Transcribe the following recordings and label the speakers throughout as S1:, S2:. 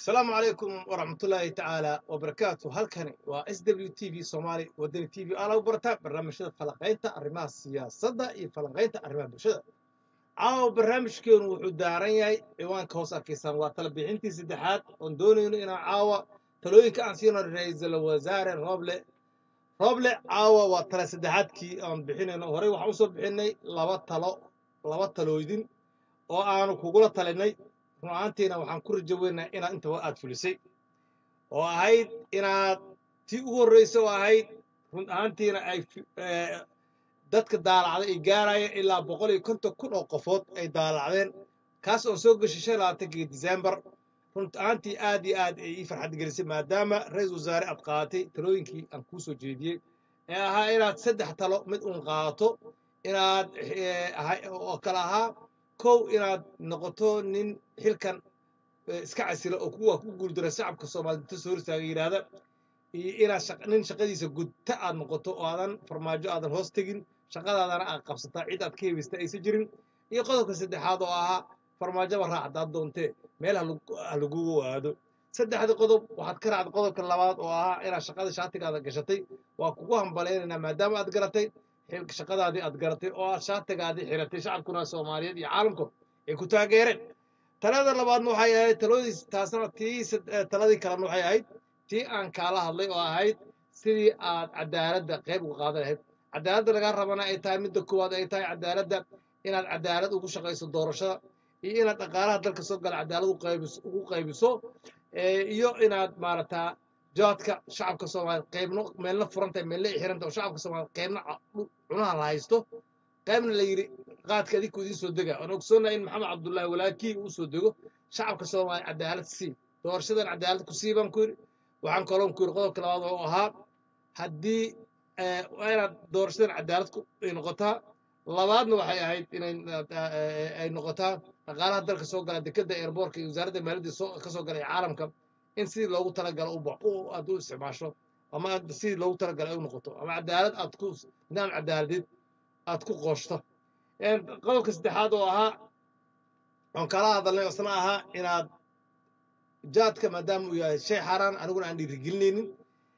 S1: asalaamu calaykum waraxmatullaahi tacaala wabarakaatu halkani waa s w t v soomaali wadani t v aa lagu bartaa barnaamijyada falanqaynta arrimaha siyaasadda iyo falanqaynta arrimaha bulshada caawa barnaamijkeenu wuxuu daaran yahay ciwaanka hoos arkaysaan waa tala bixintii saddexaad oon doonayno inaan caawa talooyinka aan siino ra-iisul wasaare roble roble caawa waa tala saddexaadkii aan bixinayno horey waxaan usoo bixinay laba talo laba talooydin oo aanu kugula talinay run ahaantiina waxaan ku rajo weynaha inaad intaba aad fulisay oo ahayd inaad tii ugu horreysa oo ahayd run ahaantiina ay dadka daalacday ay gaarayeen ilaa boqol iyo konton kun oo qofood ay daalacdeen kaas oon soo geshay shan labaatankii disembar run ahaantii aad iyo aad ay ii farxad gelisay maadaama ra-iisul wasaare aad qaadatay talooyinkii aan kuu soo jeediyey ee ahaa inaad saddex talo mid uun qaadato inaad oo kale ahaa kow inaad noqoto nin xilkan iska casila oo kuwa ku guuldara shacabka soomaaliyed inta soo hortaaga yidhaahda iyo inaad nin shaqadiisa gudta aad noqoto oo aadan farmaajo aadan hoos tegin shaqadaadana aad qabsataa cid aad ka hebista aysan jirin iyo qodobka saddexaad oo ahaa farmaajoba raac haddaad doontee meel ha lagugu waado saddexdii qodob waxaad ka raacday qodobka labaad oo ahaa inaad shaqada shaatigaada gashatay waa kugu hambalaynaynaa maadaama aad garatay shaqadaadii aad garatay oo aad shaatigaadii xiratay shacabkuna soomaaliyeed iyo caalamku ay ku taageereen talada labaadna waxay ahayd talodii taasna tii taladii kalena waxay ahayd tii aan kaala hadlay oo ahayd sidii aad cadaaladda qayb uga qaadan lahayd cadaaladda lagaa rabana ay tahay midda koowaad ay tahay cadaaladda inaad cadaalad ugu shaqayso doorashada iyo inaad dhaqaalaha dalka soo gala cadaalad ugu qaybiso iyo inaad maaragtaa jaadka shacabka soomaaliyeed qaybno meelna furantahay meelna ay xirantahay oo shacabka soomaaliyeed qaybna cunaha la haysto qaybna la yidhi qaadka adinku idiin soo dega aan ogsoonnahay in maxamed cabdullaahi walaakii uu soo dego shacabka soomaaliya cadaalad sii doorashadan cadaalad ku sii baan ku yidhi waxaan kaloon ku yidhi qodobka labaad oo ahaa haddii waa inaad doorashadan cadaalad ay noqotaa labaadna waxay ahayd inay ay noqotaa dhaqaalaha dalka soo gala dekadda airboortka iyo wasaaradda maaliyadda ka soo galay caalamka in sidii loogu talagalo aad u isticmaasho ama sidii loogu talagalo ay u noqoto ama cadaalad aad ku nidaam cadaaladeed aad ku qooshto qodobka saddexaad oo ahaa oon kala hadalnay isna ahaa inaad jaadka maadaama uu yahay shay xaaraan aniguna aan dhiirigelinaynin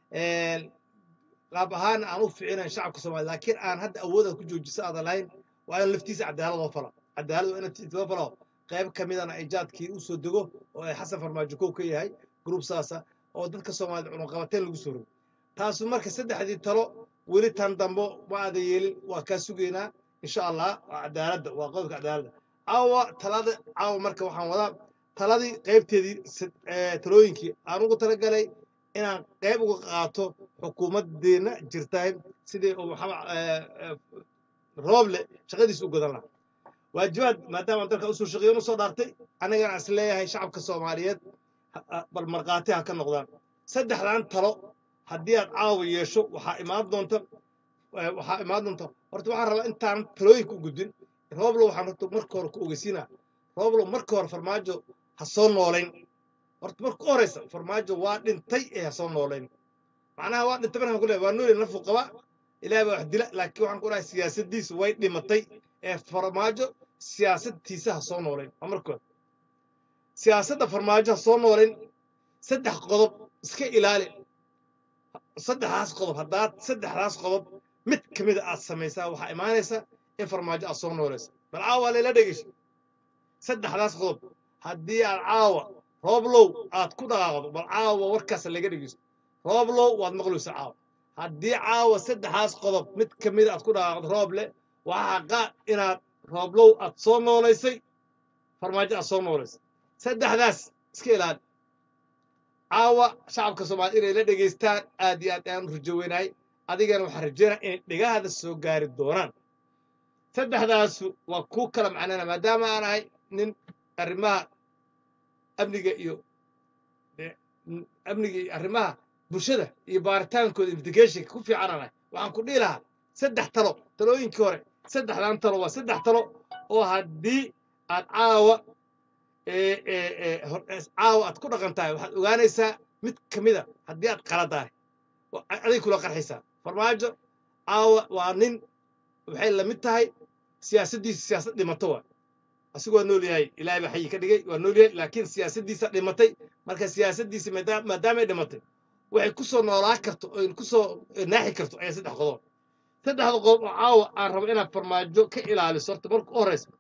S1: qaab ahaan aan u ficinayn shacabka soomaliya laakiin aan hadda awoodaad ku joojisa aadan lahayn waa in laftiisa cadaalad oo fala cadaalad waa in loo falo qayb ka midana ay jaadkii u soo dego oo ay xasan farmaajo kow ka yahay gruub saasa oo dadka soomaaliyed cunuqabateen lagu soo rogo taasu marka saddexdii talo weli tan dambo ma aada yeelin waa kaa sugaynaa insha allah waa cadaaladda waa qodobka cadaaladda caawa talada caawa marka waxaan wadaa taladii qaybteedii talooyinkii aan ugu talagalay inaan qayb uga qaato xukuumaddeena jirtahay sidii uu maxamed rooble shaqadiisa u godan lahaa waajibaad maadaama dalka usoo shaqeeyo nu soo dhaartay anigana is leeyahay shacabka soomaaliyeed bal markhaati ha ka noqdaan saddexdan talo haddii aad caawa yeesho waxaa imaan doonta waxaa imaan doonta horta waxaan rabaa intaan talooyinka u gudbin rooblo waxaan horta marka hore ku ogeysiinaa rooblo marka hore farmaajo ha soo noolayn horta marka u horeysa farmaajo waa dhintay ee ha soo noolayn macnaha waa dhintay markaan ku leeyahay waa nooli nafu qaba ilaahay baa wax dila laakiin waxaan ku dhahay siyaasaddiisu way dhimatay ee farmaajo siyaasadtiisa ha soo noolayn waa marka hore siyaasadda farmaajo ha soo noolayn saddex qodob iska ilaali saddexdaas qodob haddaad saddexdaas qodob mid ka mida aad samaysaa waxaa imaanaysa in farmaajo aad soo noolaysa bal caawa layla dhegeyso saddexdaas qodob haddii aad caawa rooblow aad ku dhaqaaqdo bal caawa warkaas laga dhegeyso rooblow waad maqlaysa caawa haddii caawa saddexdaas qodob mid ka mida aad ku dhaqaaqdo rooble waxaa qaad inaad rooblow aad soo noolaysay farmaajo aad soo noolaysay saddexdaas iska ilaali caawa shacabka soomaaliyed inay la dhegaystaan aad iyo aad ayaan u rajo weynahay adigana waxaan rajeynaya inay dhegahada soo gaari doonaan saddexdaasu waa kuu kala macnana maadaama aan ahay nin arrimaha amniga iyo amniga iyo arrimaha bulshada iyo baaritaankooda investigationka ku fiican aan ahay waxaan ku dhihi lahaa saddex talo talooyinkii hore saddexdan talo waa saddex talo oo haddii aad caawa caawa aad ku dhaqan tahay waxaad ogaanaysaa mid ka mida haddii aad qaladahay aday kula qarxaysaa farmaajo caawa waa nin waxay la mid tahay siyaasaddiisa siyaasad dhimato waa asigu waa nool yahay ilaahay baa xayi ka dhigay waa nool yahay laakiin siyaasaddiisa dhimatay marka siyaasaddiisi maadaam- maadaamay dhimatay waxay ku soo noolaan karto oy ku soo naaxi karto ayaa saddex qodob saddexda qodob oo caawa aan rabo inaad farmaajo ka ilaaliso horta marka u horreysa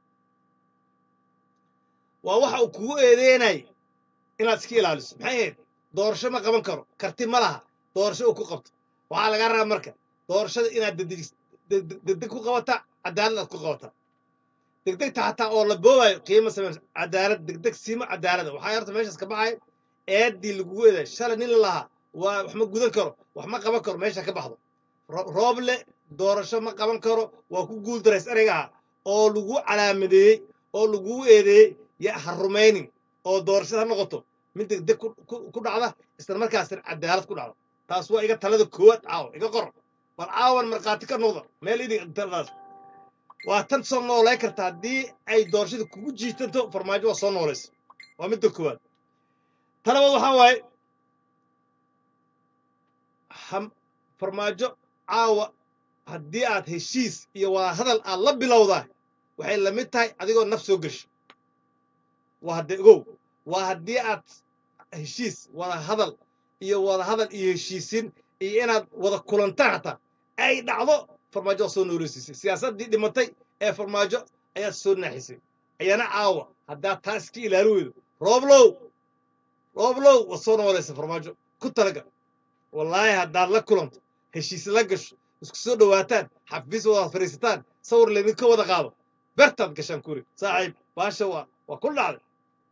S1: waa waxa uu kugu eedeynay inaad iska ilaaliso maxay ahayd doorasho ma qaban karo karti ma laha doorasho uu ku qabto waxaa lagaa rabaa marka doorashada inaad degdeg degdeg degdeg ku qabata cadaalad aad ku qabata degdegta xataa oo la boobayo qiimo samaysa cadaalad degdeg siima cadaalada waxaa horta meeshaas ka baxay eeddii lagugu eeday shalay nin la lahaa waa wax ma gudan karo wax ma qaban karo meesha ka baxdo Ro- rooble doorasho ma qaban karo waa ku guuldarays ereygaha oo lagu calaamadeeyey oo lagu eedeeyey ya ha rumaynin oo doorashada ha noqoto mid degdeg ku- ku- ku dhacda isla markaasna cadaalad ku dhacdo taas waa iga talada koowaad caawa iga qor bal caawan markhaati ka noqda meel idin taladaas waa tan soo noolay karta haddii ay doorashada kugu jiitanto farmaajo waa soo noolaysa waa midda koowaad talabaad waxaa waaye ham- farmaajo caawa haddii aad heshiis iyo wada hadal aad la bilowdaa waxay la mid tahay adigoo naf soo gesho waa hadde ogow waa haddii aad heshiis wada hadal iyo wada hadal iyo heshiisin iyo inaad wada kulantaan hataa ay dhacdo farmaajo waa soo nooleysiisay siyaasaddii dhimatay ee farmaajo ayaad soo naaxisay ayana caawa haddaad taa iska ilaali weydo rooblow rooblow waad soo noolaysa farmaajo ku talaga wallaahi haddaad la kulanto heshiis la gasho isku soo dhowaataan xafiis wadaad fadhiisataan sawir laydinka wada qaado bertaad gashaan kuri saaxiib baasha waa waa ku dhacday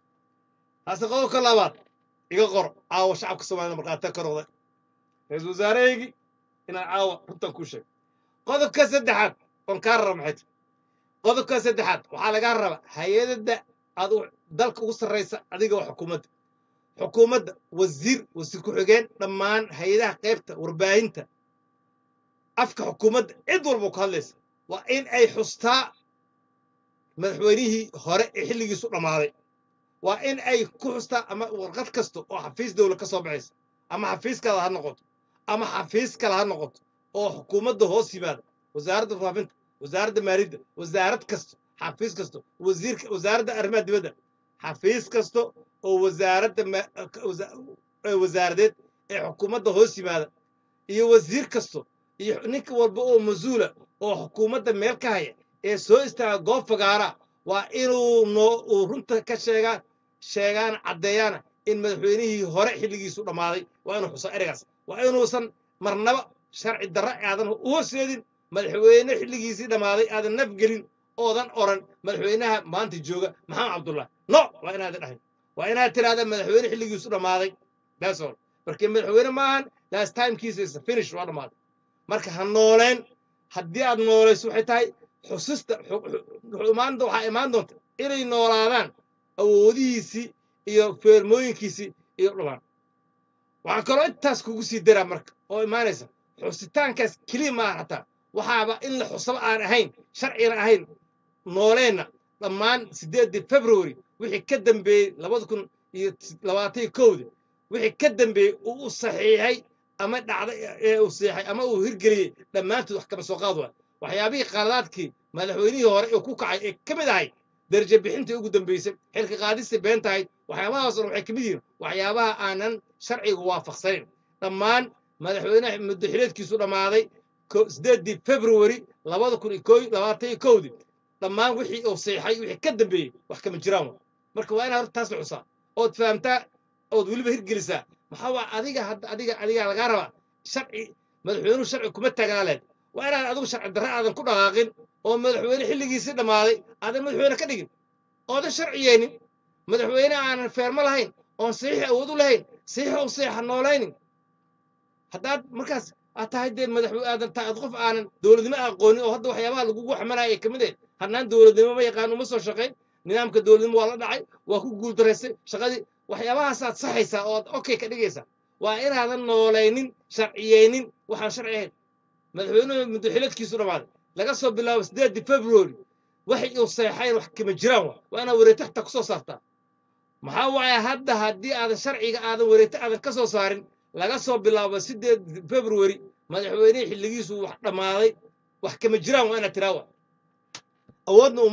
S1: taasi qodobka labaad iga qor caawa shacabka soomaalida markhaati ka noqday ra-iisul wasaarehaygii inaan caawa runtan kuu sheego qodobka saddexaad oon kaa raba maxay tahay qodobka saddexaad waxaa lagaa raba hay-adada aad u- dalka ugu sarraysa adiga waa xukuumadda xukuumadda wasiir wasiir ku-xigeen dhammaan hay-adaha qaybta warbaahinta afka xukuumadda cid walba ku hadlaysa waa in ay xustaa madaxweynihii hore ee xilligiisu dhammaaday waa in ay ku xustaa ama warqad kasta oo xafiis dowla ka soo baxaysa ama xafiiskaada ha noqoto ama xafiis kale ha noqoto oo xukuumadda hoos yimaada wasaaradda faafinta wasaaradda maaliyadda wasaarad kasta xafiis kasta wasiirka wasaaradda arrimaha dibadda xafiis kasta oo wasaaradda ma- wasa- ee wasaaradeed ee xukuumadda hoos yimaada iyo wasiir kasto iyo ninka walba oo mas-uula oo xukuumadda meel ka haya ee soo istaaga goob fagaara waa inuu noo uu runta ka sheegaa sheegaan caddeeyaana in madaxweynihii hore xilligiisu dhammaaday waa inuu xuso ereygaas waa inuusan marnaba sharci darro aadan u horseedin madaxweyne xilligiisii dhammaaday aadan nafgelin oodan oran madaxweynaha maanta jooga maxamed cabdullah no waa inaadan dhahayn waa inaad tiraahda madaxweyne xilligiisu dhammaaday that's all markii madaxweyne maahan last timekiisa is finish waa dhammaaday marka ha nooleen haddii aad noolayso waxay tahay xusista xu- xu- xu- imaan- waxaa imaan doonta inay noolaadaan awoodihiisii iyo feermooyinkiisii iyo dhamaan waxaa kaloo intaas kugu sii daraa marka oo imaanaysa xusitaankaas keliya maaha hataa waxaaba in la xusaba aan ahayn sharcina ahayn nooleenna dhammaan sideedii february wixii ka dambeeyey labada kun iyo labaatan iyo kowdi wixii ka dambeeyey uu u saxiixay ama dhacday ee uu seexay ama uu hirgeliyey dhammaantood wax kama soo qaad waa waxyaabihii qaladaadkii madaxweynihii hore ee ku kacay ee ka mid ahayd darajo bixintii ugu dambeysay xilka qaadistii been tahayd waxyaabahaas dhan waxay ka mid yihiin waxyaabaha aanan sharciga waafaqsanayn dhammaan madaxweynaha muddaxileedkiisu dhammaaday ko- sideedii february labada kun iyo koo- labaatan iyo kowdii dhammaan wixii uu seexay wixii ka dambeeyey wax kama jiraan wa marka waa inaad horta taas la xusaa ood fahamtaa ood weliba hirgelisaa maxaa waa adiga hadda adiga adiga lagaa rabaa sharci madaxweynuhu sharci kuma taagnaa lehed waa inaad adigu sharci darre aadan ku dhaqaaqin oo madaxweyne xilligiisii dhammaaday aadan madaxweyne ka dhigin oodan sharciyeynin madaxweyne aanan feermo lahayn oon saxiix awood u lahayn saxiix u seexa noolaynin haddaad markaas aad tahay dee madaxweyne aadan tahay qof aanan dowladnimo aqoonin oo hadda waxyaabaha lagugu xamanaya ay ka mid ahayd hadnaan dowladnimo ma yaqaan uma soo shaqayn nidaamka dowladnimo waa la dhacay waa ku guuldaraysay shaqadii waxyaabahaasaad saxaysaa oo aad okay ka dhigaysaa waa inaadan noolaynin sharciyeynin waxaan sharci ahayn madaxweynuhu muddaxileedkiisu dhammaaday laga soo bilaabo sideedii february waxay uu seexayn wax kama jiraan wa waa inaad wareetaxta ku soo saartaa maxaa waaye hadda haddii aadan sharciga aadan wareete aadan ka soo saarin laga soo bilaabo sideed february madaxweynihii xilligiisu wax dhammaaday wax kama jiraan waa inaad tiraa wa awoodna uma leh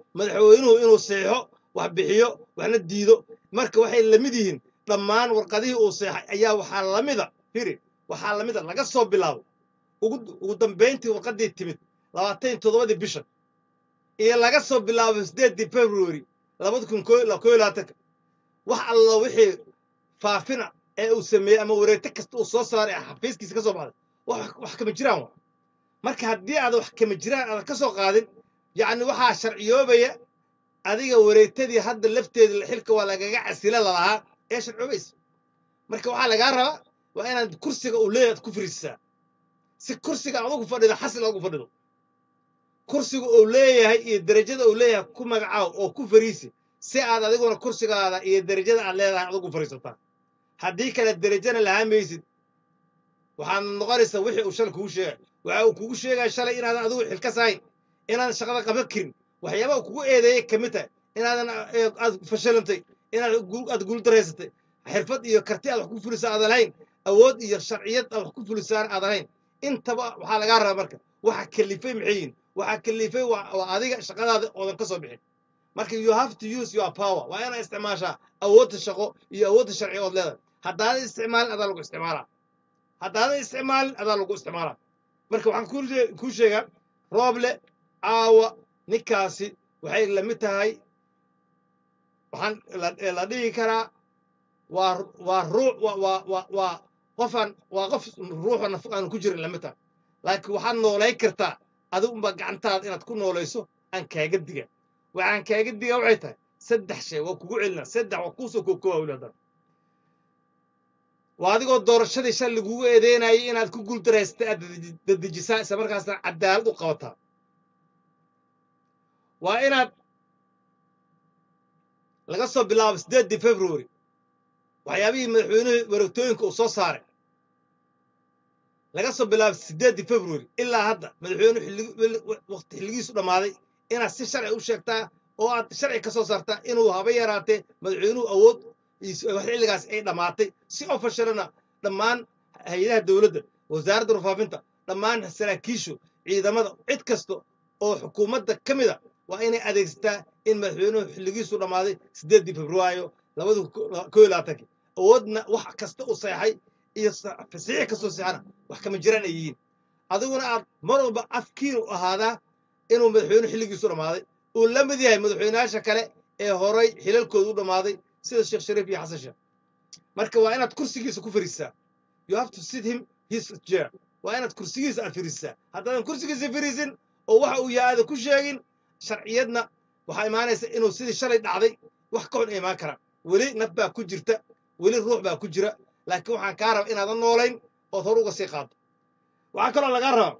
S1: madaxweynuhu inuu seexo wax bixiyo waxna diido marka waxay la mid yihiin dhammaan warqadihii uu seexay ayaa waxaa la mida firi waxaa la mida laga soo bilaabo ugu ugu dambayntii warqaddii timid labaatan iyo toddobadii bishan iyo laga soo bilaabo sideeddii february labada kun koo koo iyo labaatanka wax alla wixii faafina ee uu sameeyey ama wareegto kasta uu soo saaray ee xafiiskiisa ka soo baxday wax wax kama jiraan waa marka haddii aad wax kama jiraan aadan ka soo qaadin yacni waxaa sharciyoobaya adiga wareegtadii hadda lafteeda xilka waa lagaga casila lalahaa ee sharciyoobaysa marka waxaa lagaa rabaa waa inaad kursiga uu leeyahay aad ku fariisisaa si kursiga aad ugu fadhido xasil aad ugu fadhido kursiga uu leeyahay iyo derajada uu leeyahay ku magacaaw oo ku fariisi si aad adiguna kursigaada iyo derajada aad leedahay aad ugu fariisataa haddii kale derajana lahaa maysid waxaad noqonaysaa wixii uu shalay kugu sheegay waxa uu kugu sheegaya shalay inaadan adigu xilkas ahayn inaadan shaqada qaban karin waxyaaba uu kugu eedeeyay ka mid tahay inaadan eh, aad fashilantay inaad gu- aad guuldareysatay xirfad iyo karti aad wax ku fulisa aadan lahayn awood iyo sharciyad aad wax ku fulisaan aadan lahayn intaba waxaa lagaa rabaa marka waxa kalifay maxay yihin waxa kalifay waa waa adiga shaqadaada oodan ka soo bixin marka you have to use your power waa inaad isticmaashaa awoodda shaqo iyo awoodda sharci ood leedahay haddaadan isticmaalin adaa lagu isticmaalaa haddaadan isticmaalin adaa lagu isticmaalaa marka waxaan kuu shee- kuu sheegaa rooble caawa ninkaasi waxay la mid tahay waxaan la la dhihi karaa waa waa ruux waa waa waa waa qofaan waa qof ruuxa naf aan ku jirin lamid tahay laakiin waxaad noolayn kartaa adigu unbaa gacantaada inaad ku noolayso aan kaaga diga waxaan kaaga diga waxay tahay saddex shay waa kugu celina saddex waa kuusoo kookooba weli haddana waa adigoo doorashadii shal lagugu eedeynayay inaad ku guuldareysatay aad dadi- dadejisaa isla markaasna cadaalad u qabataa waa inaad laga soo bilaabo sideeddii february waxyaabihii madaxweynuhu wareegtooyinka uu soo saaray laga soo bilaabo sideeddii february ilaa hadda madaxweynuhu xilligi- weli- waqti xilligiisu dhammaaday inaad si sharci u sheegtaa oo aad sharci ka soo saartaa inuu haba yaraatee madaxweynuhu awood is- wax xilligaas ay dhammaatay si oo fashilana dhammaan hay-adaha dowladda wasaaradda warfaafinta dhammaan saraakiishu ciidamada cid kasta oo xukuumadda ka mid a waa inay adeegsataa in madaxweynuhu xilligiisu dhammaaday sideeddii februaayo labada koo iyo labaatankii awoodna wax kasta uu seexay iyo sa- fasiix kastoo seexana wax kama jiraan ay yihiin adiguna aad mar walba afkiinu ahaadaa inuu madaxweynuhu xilligiisu dhammaaday uu la mid yahay madaxweynayaasha kale ee horay xilalkoodu u dhammaaday sida sheekh shariif iyo xasan sheekh marka waa inaad kursigiisa ku fariisaa you have to sit him his chair waa inaad kursigiisa aad fariisaa haddaadan kursigiisa fariisin oo waxa uu yahay aadan ku sheegin sharciyadna waxaa imaanaysa inuu sidii shalay dhacday wax ka xun ay imaan karaan weli naf baa ku jirta weli ruux baa ku jira laakiin waxaan kaa raba inaadan noolayn ood hor uga sii qaado waxaa kaloo lagaa rabaa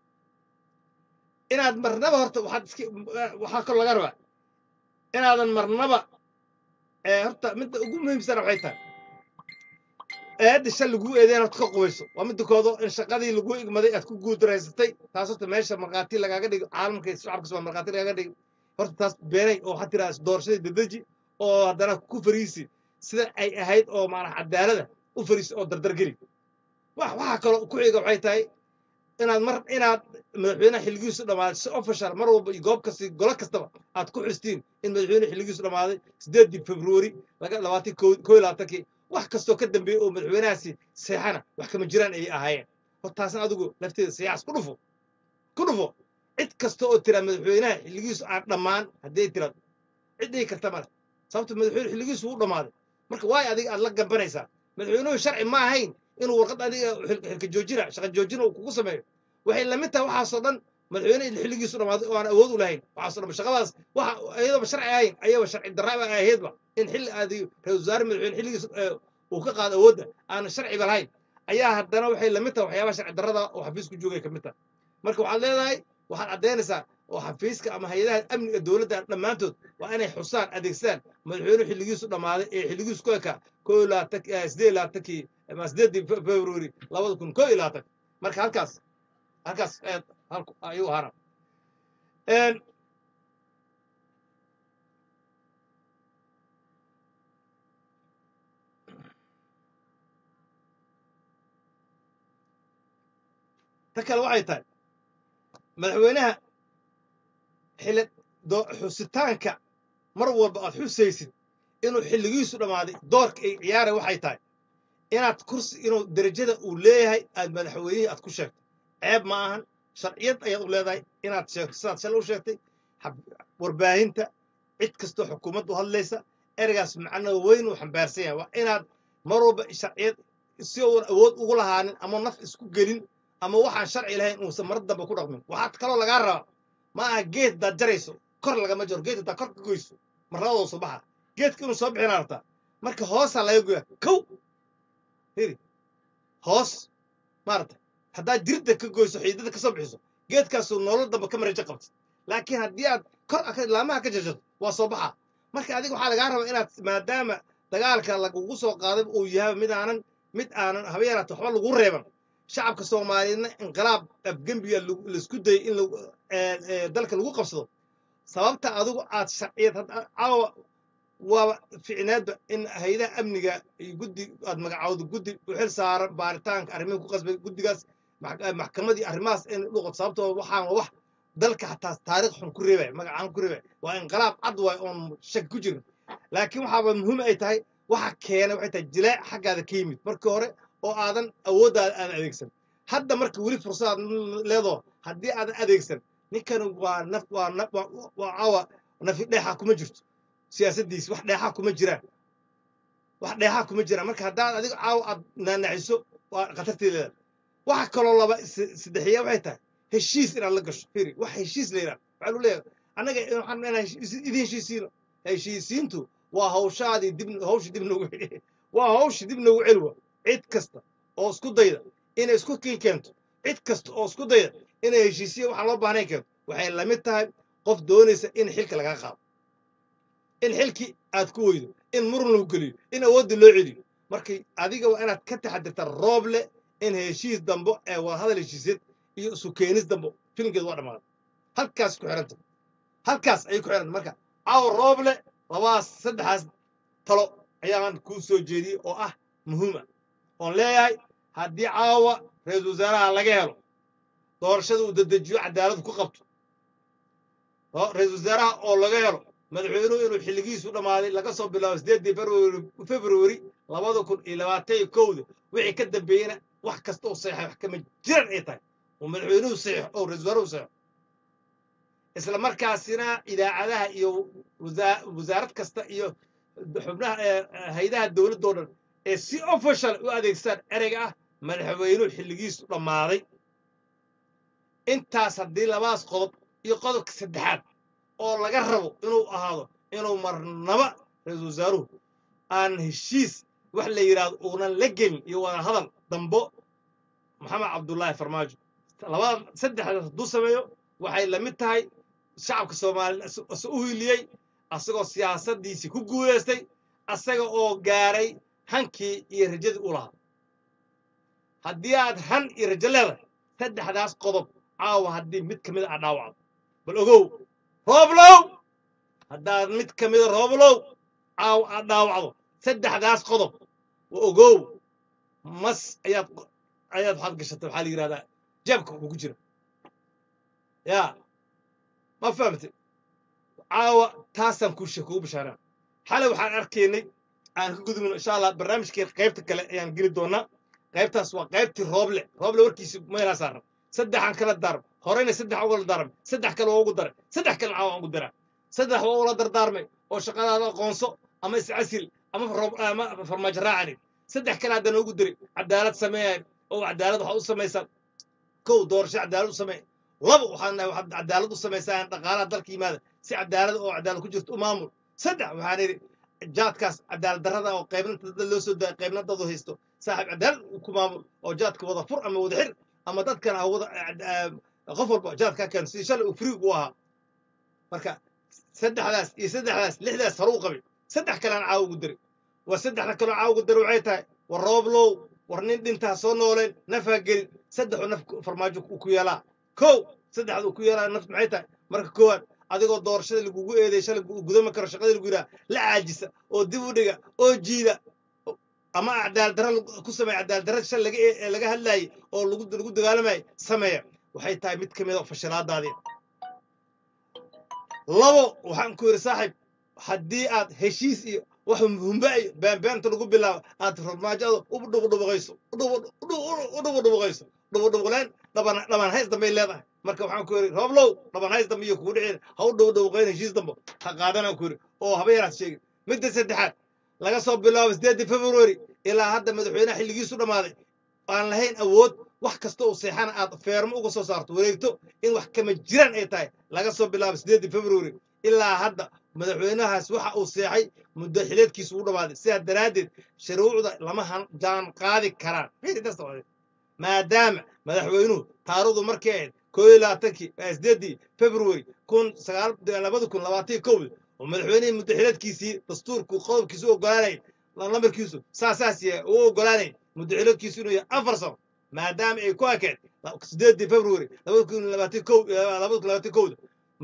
S1: inaad marnaba horta waxaad iska waxaa kaloo lagaa rabaa inaadan marnaba ee horta midda ugu muhiimsana waxay tahay eedda shal laguu eedeyn horta ka qubayso waa midda koodo in shaqadii lagu igmaday aad ku guuldareysatay taas horta meesha markhaati lagaaga dhigo caalamka iyo shacabka soo markhaati lagaaga dhigo horta taas beenay oo waxaad tiraa doorashadii dedeji oo haddana ku fariisi sida ay ahayd oo maanaha cadaalada u fariisi oo dardargeli wax waxaa kaloo ku xiga waxay tahay inaad mar inaad madaxweynaha xilligiisu dhammaaday si official mar walba iyo goob kasta iyo golo kastaba aad ku xustiin in madaxweyne xilligiisu dhammaaday sideeddii februari laga labaatan koo koo iyo labaatankii wax kastoo ka dambeeyey oo madaxweynahaasi seexana wax kama jiraan ayay ahaayeen hor taasna adigu lafteeda seexas ku dhufo ku dhufo cid kasta oo tiraa madaxweynaha xilligiisu aan dhammaan haddii ay tiraado cid dhihi karta male sababta madaxweyne xilligiisu wuu dhammaaday marka waay adiga aad la gambanaysaa madaxweynuhu sharci ma ahayn inuu warqad adiga xil- xilka joojina shaqa joojina uu kugu sameeyo waxay la mid tahay waxaasoo dhan madaxweyne in xilligiisu dhammaaday oo aan awood u lahayn waxaasoo dhan shaqadaas waxa iyadooba sharci ahayn ayaba sharci darraba ahaydba in xilli aadi ra-iisul wasaare madaxweyne xilligiisu eh, uu ka qaado awoodda aan sharciba lahayn ayaa haddana waxay la mid tahay waxyaabaha sharci darrada oo xafiisku joogay ka mid tahay marka waxaad leedahay waxaad caddaynaysaa oo xafiiska ama hay-adaha amniga dowladda dhammaantood waa inay xusaan adeegsadaan madaxweynuhu xilligiisu dhammaaday ee xilligiisu ku ekaa koo iyo labaatan eh, sideed iyo labaatankii ama sideeddii Fe- february labada kun koo iyo labaatan marka halkaas halkaas eh, halku ayuu ahaana Een, ta kale waxay tahay madaxweynaha xili do- xusitaanka mar walba aad xusaysid inuu xilligiisu dhammaaday doorka ay ciyaara waxay tahay inaad kursi inuu derajada uu leeyahay aad madaxweynihii aad ku sheegto ceeb ma ahan sharciyad ayaad u leedahay inaad sheegto sidaad shalay u sheegtay hab- warbaahinta cid kastoo xukuumadda u hadlaysa ereygaas macno weyn uu xambaarsan yahay waa inaad mar walba sharciyad si uun awood ugu lahaanin ama naf isku gelin ama waxaan sharci lahayn uusan mar dambe ku dhaqmin waxaad kaloo lagaa rabaa ma aha geed hadaad jarayso kor lagama jaro geed hadaad kor ka goyso marnabadoo soo baxa geedka inuu soo bixinaa rabtaa marka hoosaa laga goyaa kow hiri hoos maarata haddaad jirda ka goyso xiidada ka soo bixiso geedkaasuu nolol dambe ka mareejo qabta laakiin haddii aad kor aka- laamaha ka jarjarto waa soo baxa marka adiga waxaa lagaa rabaa inaad maadaama dagaalka lagugu soo qaaday uu yahay mid aanan mid aanan haba yaraata waxba lagu reeban shacabka soomaaliyeedna inqilaab afgembiga lagu- laisku dayay in lagu- ee, ee, dalka lagu qabsado sababta adigu aad sharciyad hadda- caawa waaba ficneedba in haydaha amniga iyo guddi aad magacawdo guddi u xil saaran baaritaanka arrimihi ku qasbay guddigaas max- eh, maxkamadii arrimahaas in dhuqod sababtoo waxaan waa wax dalka xataa taariikh xun ku reebaya magacaan ku reebaya waa inqilaab cad waay oon shak ku jirin laakiin waxaaba muhiim ay tahay waxa keenay waxay tahay jilaac xaggaada ka yimid markii hore oo aadan awooddaada aadan adeegsan hadda marka weli fursadaad leedoo haddii aadan adeegsan ninkan waa naf waa naf waa waa caawa nafi dheexa kuma jirto siyaasaddiisi wax dheexaa kuma jiraan wax dheexaa kuma jiraan marka haddaad adiga caawa aad naanaxiso waa khatarteeda waxa kaloo laba s- saddexiya waxay tahay heshiis inaad la gasho firi wax heshiis la yidhaha waxaa lu leeyahay annaga waxaan inaan heshiis- idin heshiisiino heshiisiintu waa hawshaadii dib hawsha dib noogu waa hawsha dib noogu celiwa cid kasta oo isku dayda inay isku kiin keento cid kasta oo isku dayda inay heshiisiya waxaan loo baahnayn keento waxay la mid tahay qof doonaysa in xilka lagaa qaado in xilkii aad ku weydo in murun lagu geliyo in awoodda loo celiyo markay adiga waa inaad ka taxadirta roob leh in heshiis dambo ee wadahadal heshiisyad iyo isu keenis dambo filimkeedu waa dhammaaday halkaas ku xiranta halkaas ayay ku xiranta marka caawa roob leh labaas saddexaas talo ayaan kuu soo jeediyey oo ah muhiim ah oon leeyahay haddii caawa ra-iisul wasaaraha laga helo doorashada uu dedejiyo cadaaladu ku qabto oo ra-iisul wasaaraha oo laga helo madaxweynuhu inuu xilligiisu dhammaaday laga soo bilaabo sideedii februari februari labada kun iyo labaatan iyo kowda wixii ka dambeeyena wax kasta oo saxeexay wax kama jiran ay tahay oo madaxweynuhu saxeexo oo ra-iisul wasaaruhu saxeexo isla markaasina idaacadaha iyo wasaa- wasaarad kasta iyo xubnaha ee haydaha dowladdoo dhan ee si official u adeegstaan ereyga ah madaxweynuhu xilligiisu dhammaaday intaas haddii labaas qodob iyo qodobka saddexaad oo laga rabo inuu ahaado inuu marnaba ra-iisul wasaaruhu aan heshiis wax la yidhaahdo uunan la gelin iyo wada hadal dambo maxamed cabdullaahi farmaajo labada saddexdaas hadduu sameeyo waxay la mid tahay shacabka soomaaliya is u hiliyey asagoo siyaasaddiisii ku guulaystay asaga oo gaaray hankii iyo rajadii u lahaa haddii aad han iyo rajo leedahay saddexdaas qodob caawa haddii mid ka mid a dhaawacdo bal ogow rooblow haddaad mid ka mida rooblow caawa aad dhaawacdo saddexdaas qodob wa ogow mas ayaad ayaad waxaad gashatay waxaa la yidhahdaa jeebka kugu jira yaa ma fahamtay caawa taasaan kuu sheeg kugu bishaaraan xalay waxaan arkaynay aan ka gudubno insha allah barnaamijkeen qaybta kale ayaan geli doonaa qaybtaas waa qaybtii rooble rooble warkiisi meelaa saaran saddexaan kala daarm horeyna saddex ugula daarmay saddex kale waa ugu daray saddex kale caawa ugu daraa saddex waa ula dardaarmay oo shaqadaada aqoonso ama iscasil ama roob- ama farmaajo raacani saddex kale haddana ugu diray cadaalad sameeyan oo cadaalad waxaa u samaysaa kow doorasho cadaalad u samee laba waxaan nahay waxaad cadaalad u samaysaa dhaqaalaha dalka yimaada si cadaalad oo cadaalad ku jirto u maamul saddex waxaan idhi jaadkaas cadaalad darrada oo qaybna dad loo soo daaya qaybna dad u haysto saaxiib cadaalad ku maamul oo jaadka wada fur ama wada xir ama dadkan ha wada qof walba jaadka keeno si shalay uu friig u ahaa marka saddexdaas iyo saddexdaas lixdaas hore u qabay saddex kalean caawa ugu diray war saddexda kaloo caawa ugu diray waxay tahay war rooblow war nin dhintaa soo nooleen nafaa gelin saddexu naf farmaajo uu ku yeelaa kow saddexda uu ku yeelaa naf maxay tahay marka koowaad adigoo doorashada lagugu eeday shalay gudami karo shaqadii lagu yidhaha la caajisa oo dib u dhiga oo jiida ama cadaalad darra ku sameeya cadaalad darra shal laga ee- laga hadlaayay oo lagu lagu dagaalamayay sameeya waxay tahay mid ka mid a fashilaadaadii labo waxaan ku yidhi saaxiib haddii aad heshiis iyo wax humba iyo beenbeenta lagu bilaabo aad farmaajada u dhubudhubaqayso u dhubudhubaqayso dhubudhubaqleen dhaban dhaban hays dambay leedahay marka waxaan ku yidhi rooblow dhaban hays dambe iyo kugu dhicin ha u dhubudhubaqayn heshiis dambo ha qaadanaan ku yidhi oo haba yaraad sheegin midda saddexaad laga soo bilaabo sideedii february ilaa hadda madaxweynaha xilligiisu dhammaaday aan lahayn awood wax kasta uu seexana aad feermo uga soo saarto wareegto in wax kama jiraan ay tahay laga soo bilaabo sideedii february ilaa hadda madaxweynahaas waxa uu seexay muddo xileedkiisu u dhammaaday sidaa daraaddeed shuruucda lama jaan qaadi karaan maadaama madaxweynuhu taarikhdu markay ahayd koo iyo labaatankii sideedii february kun sagaal labada kun labaatan iyo kowda oo madaxweynihii muddo xileedkiisii dastuurku qodobkiisu u ogolaanay lamarkiisu saasaas yahay uu ogolaanay muddo xileedkiisu inuu yahay afar sano maadaama ay ku ekeed sideedii february labada kun labaatan kow labada kun labaatan kowda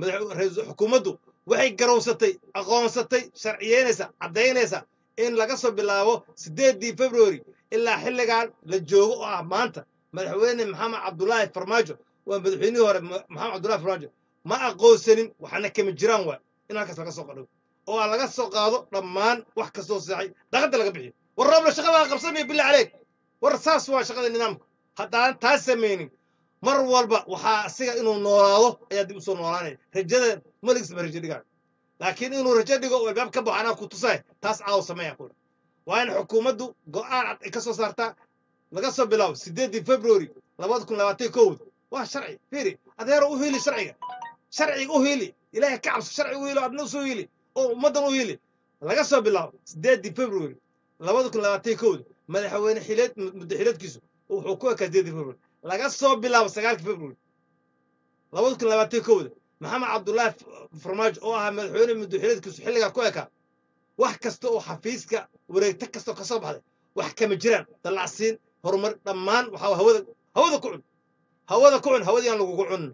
S1: xukuumaddu waxay garowsatay aqoonsatay sharciyeynaysa caddaynaysa in laga soo bilaabo sideedii february ilaa xilligan la joogo oo ah maanta madaxweyne maxamed cabdulaahi farmaajo waa madaxweynihii hore maxamed cabdulahi farmaajo ma aqoonsanin waxaana kama jiraan waa in halkaas laga soo qadho oo aan laga soo qaado dhammaan wax kastoo seexay daqada laga bixiyo war roobla shaqadaa qabsanaya billah caleyk war saas waa shaqada nidaamka haddaan taas samaynin mar walba waxaa asiga inuu noolaado ayaa dib usoo noolaanaya rajada maligsba rajo dhigaan laakiin inuu rajo dhigo oo albaab ka baxo anaa ku tusay taas caaw sameeya kuudha waa in xukuumaddu go'aan cad ay ka soo saartaa laga soo bilaabo sideedii february labada kun labaatan kowda waa sharci fiiri adeero u heli sharciga sharciga u heli ilaahay ka cabso sharciga u heli adna usoo heli oo ummaddan u heli laga soo bilaabo sideedii february labada kun labaatan kowda madaxweyne xileed muddo xileedkiisu wuxuu ku ekaa sideedii february laga soo bilaabo sagaalkii february labada kun labaatan kowda maxamed cabdullaahi farmaajo oo ahaa madaxweyne muddo xileedkiisu xilligaa ku ekaa wax kasta oo xafiiska wareegto kastoo ka soo baxday wax kama jiraan dallacsiin horumar dhammaan waxaa hawada hawada ku cun hawada ku cun hawadii aan lagugu cunin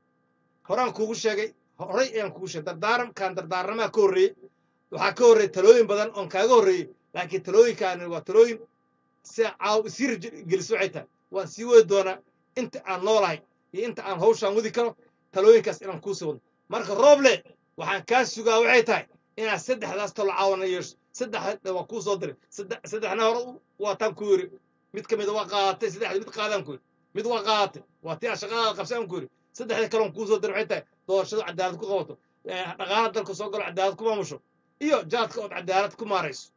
S1: horaan kuugu sheegay horay ayaan kuugu sheegay dardaaramkaan dardaaramaha ka horreeyey waxaa ka horreeyey talooyin badan oon kaaga horreeyey laakiin talooyinkaani waa talooyin si caaw isii rajogeliso waxay tahay waan sii wadi doonaa inta aan noolahay iyo inta aan hawshaan wadi karo talooyinkaas inaan kuu sii wadno marka rooble waxaan kaa sugaa waxay tahay inaad saddexdaas talo caawana yeesho saddexda waa kuu soo diray saddexna hore waataan ku yiri mid ka mida waa qaadatay saddexda mid qaadaan ku yiri mid waa qaadatay waa tii aan shaqadaada qabsaan ku yiri saddexda kaloon kuu soo diray waxay tahay doorashadu cadaalad ku qabato dhaqaala dalka soo galo cadaalad ku maamusho iyo jaadka ood cadaalad ku maarayso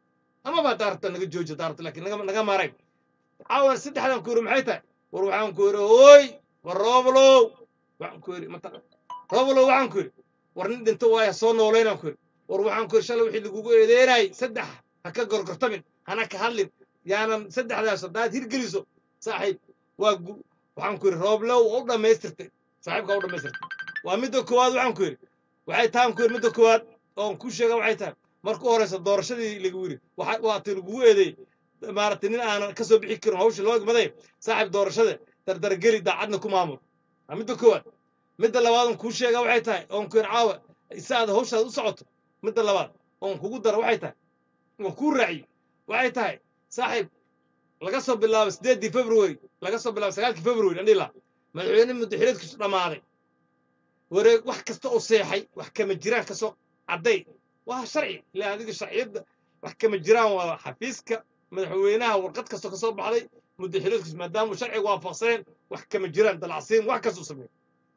S1: amaba daarta naga jooji daarta laakiin naga naga maaray caawan saddexdan ku yiri maxay tahay war waxaan ku yiri hooy war rooblow waxaan ku yiri mataqa rooblow waxaan ku yiri war nin dhinto waaya soo nooleynaan ku yiri war waxaan ku yiri shalay wixii lagugu eedeynayay saddex ha ka gorgortamin hana ka hadlin yaanan saddexdaas haddaad hirgeliso saaxiib waa waxaan ku yiri rooblow waa u dhammaystirtay saaxiibka waa u dhammaystirtay waa midda koowaad waxaan ku yiri waxay tahan ku yiri midda koowaad oon ku sheega waxay tahay marka u horeysa doorashadii lagu yiri waa ti lagugu eedeeyey maaragtay nin aanan ka soo bixi karin hawsha loo egmaday saaxiib doorashada dardargeli daacadna ku maamul waa midda koowaad midda labaad oon kuu sheega waxay tahay oon ku yiri caawa si aad hawshaad u socoto midda labaad oon kugu daro waxay tahay oon kuu raaciyo waxay tahay saaxiib laga soo bilaabo sideedii february laga soo bilaabo sagaalkii february andhila madaxweyne muddaxireedkiisu dhammaaday wareeg wax kasta oo seexay wax kama jiraan kasoo cadday waa sharci ilaa adiga sharciyadda wax kama jiraan waa xafiiska madaxweynaha warqad kastoo kasoo baxday muddaxireedkiisu maadaama sharciga waafaqsaneen wax kama jiraan dalacsiin wax kastuu sameeyo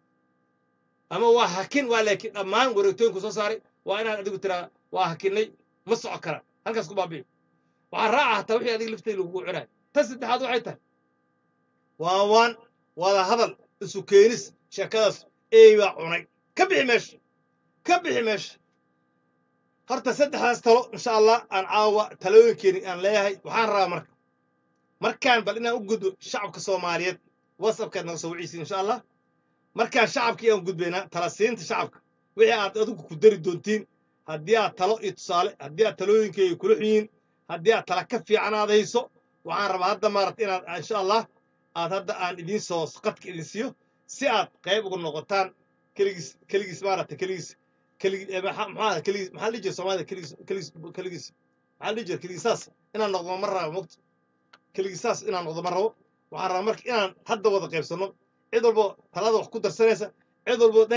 S1: ama waa hakin waa laakiin dhammaan wareegtooyinku soo saaray waa inaad adigu tiraa waa hakinay ma soco karaan halkaas ku baabi'i waxaa raaca hataa wixii adiga lafteeda lagugu cunay tan saddexaad waxay tahay waa waan wada hadal isu keenis sheekadaas eey baa cunay ka bixi meesha ka bixi meesha horta saddexdaas talo insha allah aan caawa talooyinkeeni aan leeyahay waxaan rabaa marka markaan bal inaan u gudbo shacabka soomaaliyeed whatsappkaad naga soo wiciisi insha allah markaan shacabkii aan gudbaynaa tala siinta shacabka wixii aad adigu ku dari doontiin haddii aad talo iyo tusaale haddii aad talooyinkeega kula xunyiin haddii aad tala ka fiican aad hayso waxaan rabaa hadda maarata inaad insha allah aad hadda aan idiin soo qadka idin siiyo si aad qayb uga noqotaan keligiis keligiis maarata keligiis keligi maxaa keligiis maxaa dhihi jira soomaalida keligiis keligiis keligiis maxaa dhihi jira keligiisaas inaan noqdo ma rabo mogta keligiisaas inaan noqdo ma rabo waxaan rabaa marka inaan hadda wada qaybsanno cid walbo talada wax ku darsanaysa cid walbo dhahaysa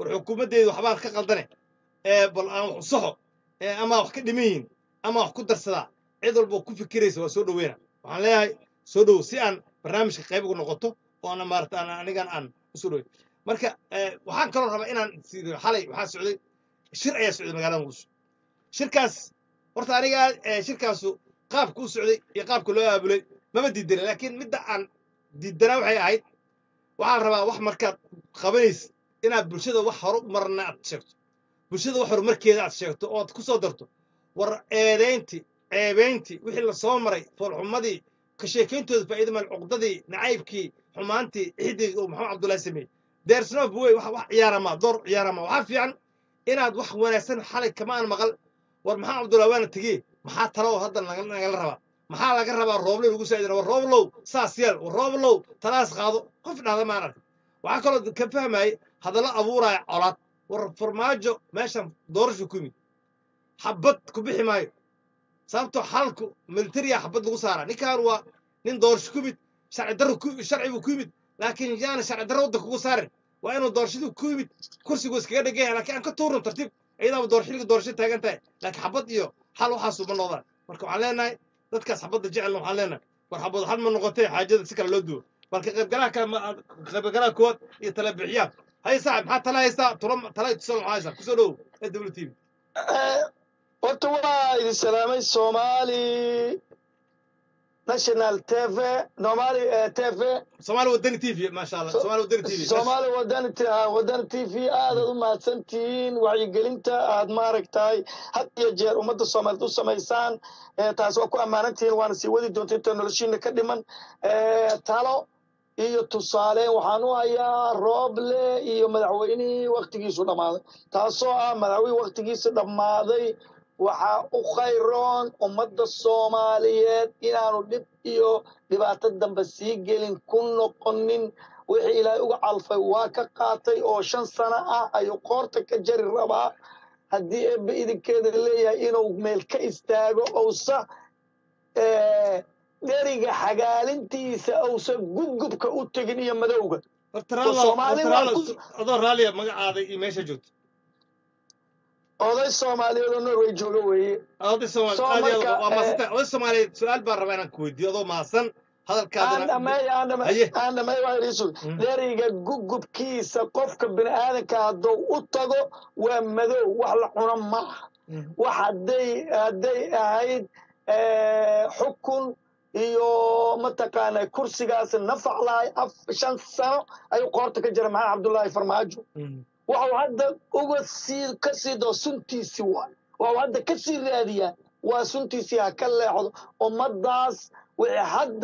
S1: war xukuumaddeedu waxbaan ka qaldane ee bal aan wax usaxo ee ama wax ka dhiman yihin ama wax ku darsadaa cid walba ku fikiraysa waa soo dhoweyna waxaan leeyahay soo dhow si aan barnaamijka qayb ugu noqoto oo ana maarata aan anigan aan usoo dhowey marka waxaan kaloo rabaa inaan siido xalay waxaa socday shir ayaa socday magaalada muqdisho shirkaas horta aniga shirkaasu qaabka u socday iyo qaabka loo aabulay mama diidana laakiin midda aan diidanaa waxay ahayd waxaan rabaa wax markaad qabanaysa inaad bulshada wax horu marna aad sheegto bulshada wax horumarkeeda aad sheegto oo aad ku soo darto war eedayntii ceebayntii wixii la soo maray foolxumadii ka sheekayntooda faa'iida mal cuqdadii nacaybkii xumaantii ixdii uu maxamed cabdullaahi sameeyey deersnof wey wax wax ciyaarama door ciyaarama waxaa fiican inaad wax wanaagsan xalay kama aan maqal war maxamed cabdullahi waana tegey maxaa talo hadda nagala rabaa maxaa laga rabaa rooblow lagu saa'idina war rooblow saas yeel war rooblow talaas qaado qof dhahda maan ark waxaa kaloo ka fahmayay hadallo abuuraya colaad war farmaajo meeshan doorashu ku yimid xabad ku bixi maayo sababtoo xalku militariya xabad lagu saaraa ninkan waa nin doorasho ku yimid sharci darro sharci buu ku yimid laakiin yaana sharci darro waddanka ugu saarin waa inuu doorashadii ku yimid kursigu iskaga dhegan yahay laakiin aan ka tuurno tartiib iyadaaba doorashadii doorasho taagan tahay laakiin xabad iyo xal waxaasu ma noqdaan marka waxaan leenahay dadkaas xabadda jecelna waxaan leenahay war xabad xal ma noqotay xaajada si kale loo duwo balka qaybgalaha kale qaybgalaha koowaad iyo tala bixiyaa hay saaxib maxaa tala haystaa tula tala tusal maxaa haystaa kusoo dhowow s w t v
S2: horta waa idin salaamay somali national tv nomali tv
S1: soomaali wadani t v maasha allah soomaali wadani t v
S2: somali wadani wadani t v aadaad u mahadsantihiin wacyigelinta aad maaragtahay had iyo jeer ummadda soomaaliyeed u samaysaan taas waa ku ammaanantihiin waana sii wadi doonta inta noloshiina ka dhiman talo iyo tusaale waxaan u hayaa rooble iyo madaxweynihii waktigiisu dhammaaday taasoo ah madaxweyne waktigiisa dhammaaday waxaa u khayroon ummadda soomaaliyeed inaanu dhib iyo dhibaato dambe sii gelin ku noqonin wixii ilaahay uga calfay waa ka qaatay oo shan sano ah ayuu qoorta ka jari rabaa haddii eebbe idinkeeda leeyahay inuu meel ka istaago ousa dheriga xagaalintiisa ousa gubgubka u tegin iyo madowga
S1: adoo raaliya magacaada iyo meesha joogto
S2: oday soomaaliyeed oo norway jooga weeye
S1: oday soomaaliyeed oday soomaaliyeed su-aal baan rabaa inaan ku weydiiyo adoo mahadsan
S2: dheriga gugubkiisa qofka bini aadanka hadduu u tago waa madow wax la cuno maaha wax hadday hadday ahayd xukun iyo mataqaana kursigaas nafac lahay shan sano ayuu qoorta ka jira maxamed cabdullaahi farmaajo waxau hadda uga sii ka sii doo suntiisii waay waxau hadda ka sii raadiyaa waa suntiisii ha ka leexdo ummaddaas wixii hadda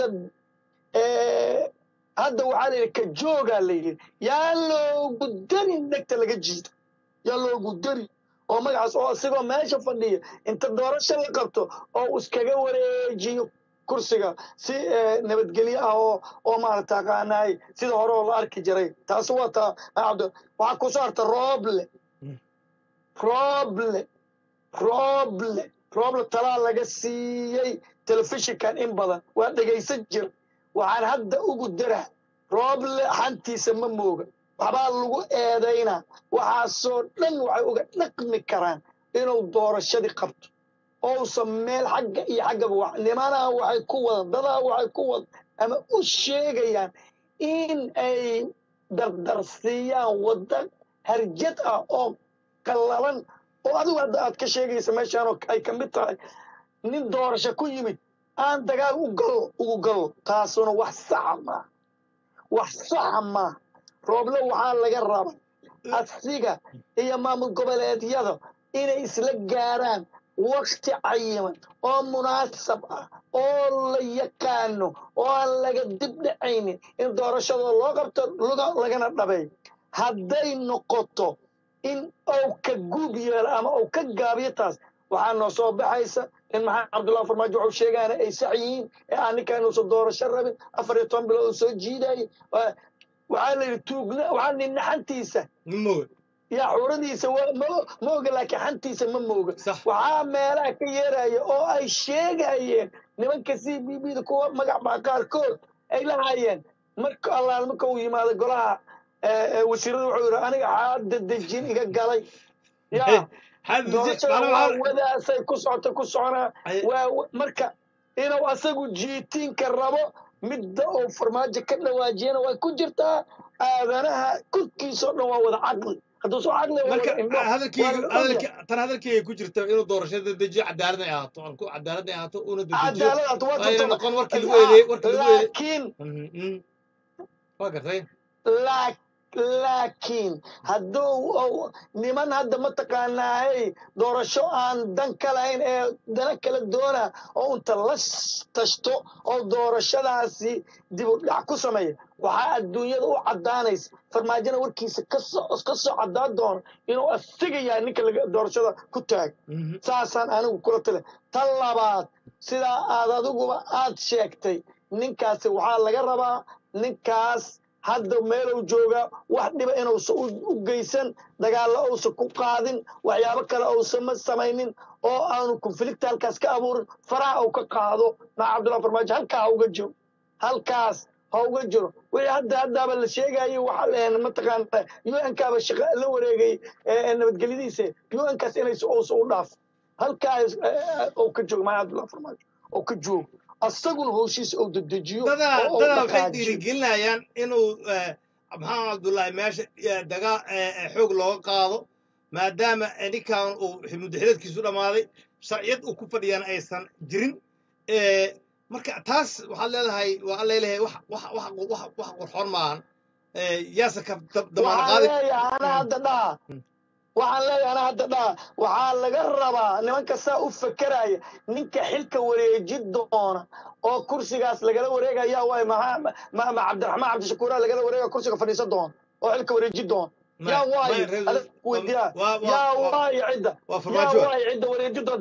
S2: hadda waxaa layidhi ka joogaa layidhi yaa loogu darin dhegta laga jiida yaa loogu dari oo magacaas oo isagoo meesha fadhiya inta doorasho la qabto oo iskaga wareejiyo kursiga si nabadgelyo ah oo oo maarata aqaanaay sida hore oo la arki jiray taasi waa taa cabdo waxaa kusoo harta rooble rooble rooble rooble talaa laga siiyey telefishinkan in badan waa dhegaysan jira waxaan hadda ugu dara rooble xantiisa ma mooga waxbaa lagu eedaynaa waxaasoo dhan waxay uga dhaqmi karaan inuu doorashadii qabto ousan meel xagga iyo xaggaba nimanaha waxay ku wada dadaa waxay ku wada ama u sheegayaan in ay dardarsiiyaan wadda harjad ah oo qallalan oo adigu hadda aad ka sheegaysa meeshaan oo ay ka mid tahay nin doorasho ku yimid aan dagaal u galo ugu galo taasuna wax saxa maaha wax saxa maaha rooble waxaa laga raba asiga iyo maamul goboleedyada inay isla gaaraan wakti cayiman oo munaasab ah oo la yaqaano oo aan laga dib dhacaynin in doorashada loo qabto lagana dhabeeyo hadday noqoto in ou ka guub yeelo ama ou ka gaabiyo taas waxaa noo soo baxaysa in maxamed cabdullahi farmaajo waxuu sheegaana ay sax yihiin ee aan ninkaan uusan doorasho rabin afar iyo toban bilood uu soo jiidayay waxaa la yidhi tuugna waxaa nin naxantiisa yaa xuradiisa ma oga laakiin xantiisa ma mooga waxaa meelaha ka yeeraya oo ay sheegayeen nimanka c b b da kuwa magac baa qaarkood ay lahaayeen marka allaal marka uu yimaado golaha wasiirada wuxuu yidhi aniga xaada dejin iga galay yaa doorashada waa wadaasay ku socota ku soconaa waa marka inuu asagu jiitiinka rabo midda uu farmaajo ka dhawaajiyana way ku jirtaa aadanaha korkiisao dhan waa wada caqli hadduu soo caqli
S1: tan hadalkeyga ku jirta inuu doorashada dejiyo cadaalad ay ahaato cadaalad ay ahaato una
S2: cadaalad
S1: noqon warkii lagu eedeeyey warkii lagu eedeeyey
S2: laakiin
S1: waa gartay
S2: laakiin hadduu niman hadda mataqaanaay doorasho aan dan ka lahayn ee dana kala doona oo inta la tashto oo doorashadaasi dib u dhac ku sameeya waxaa adduunyada u caddaanaysa farmaajona warkiisa ka soo caddaan doono inuu asiga yahay ninka doorashada ku taag saasaan anigu kula tale tan labaad sidaa aad adiguba aad sheegtay ninkaasi waxaa laga rabaa ninkaas hadda meelow jooga wax dhiba inuusan u geysan dagaallo uusan ku qaadin waxyaabo kale uusan ma samaynin oo aanu konflikta halkaas ka abuurin faraha uu ka qaado maa cabdullahi farmaajo halkaa ha uga jiro halkaas ha uga jiro wixii hadda haddaaba la sheegayay waxaa la mataqaana un kaaba shaqa la wareegay nabadgelyadiisa un kaas inays uusan u dhaaf halkaa uu ka joogo maa cabdullahi farmaajo oo ka joogo asaguna howshiisa uu dedejiyo
S1: dadaa dadaa waxay dhiirigelinayaan inuu maxamed cabdullaahi meesha dagaa xoog looga qaado maadaama ninkan uu muddaxileedkiisu dhammaaday sharciyad uu ku fadhiyana aysan jirin marka taas waxaad leedahay waa alla leeyahay wax wax wax wax wax qurxoon maahan yaase ka damaana qaadi
S2: ana hadda dhaha waxaan leeyahay ana hadda dhaha waxaa laga rabaa nimanka saa u fakeraya ninka xilka wareeji doona oo kursigaas lagala wareegaya waay ma cabdiraxmaan cabdishakuura lagala wareega kursiga fadhiisan doona oo xilka wareeji doona yaa waayo adag weydiyaa yaa waayo cidda yaa waayo cidda wareeji doonta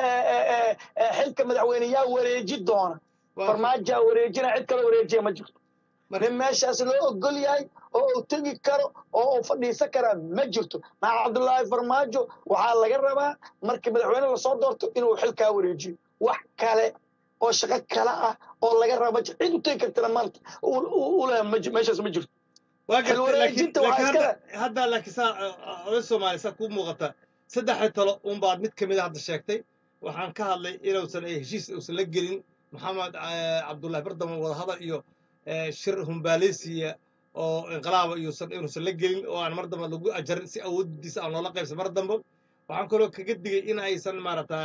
S2: xilka madaxweyne yaa wareeji doona farmaajaa wareejina cid kale wareejiya ma jirto nin meeshaas loo ogol yahay oo uu tegi karo oo uu fadhiisan karaa ma jirto maxaa cabdullaahi farmaajo waxaa laga rabaa markii madaxweyne lasoo doorto inuu xilkaa wareejiyo wax kale oo shaqo kale ah oo laga raba cid u tegi kartana maanta uleh meeshaas ma jirto
S1: waa garta hadda laakiin saa oday soomaali saa kuu muuqata saddexda talo unbaad mid ka mid a hadda sheegtay waxaan ka hadlay inuusan heshiis uusan la gelin maxamed cabdullahi bardamo wadahadal iyo shir humbaaleysiya oo inqilaaba iyosan inuusan la gelin oo aan mar dambe lagu ajarin si awoodiisa aan loola qaybsan mar dambe waxaan kaloo kaga digay in aysan maaragta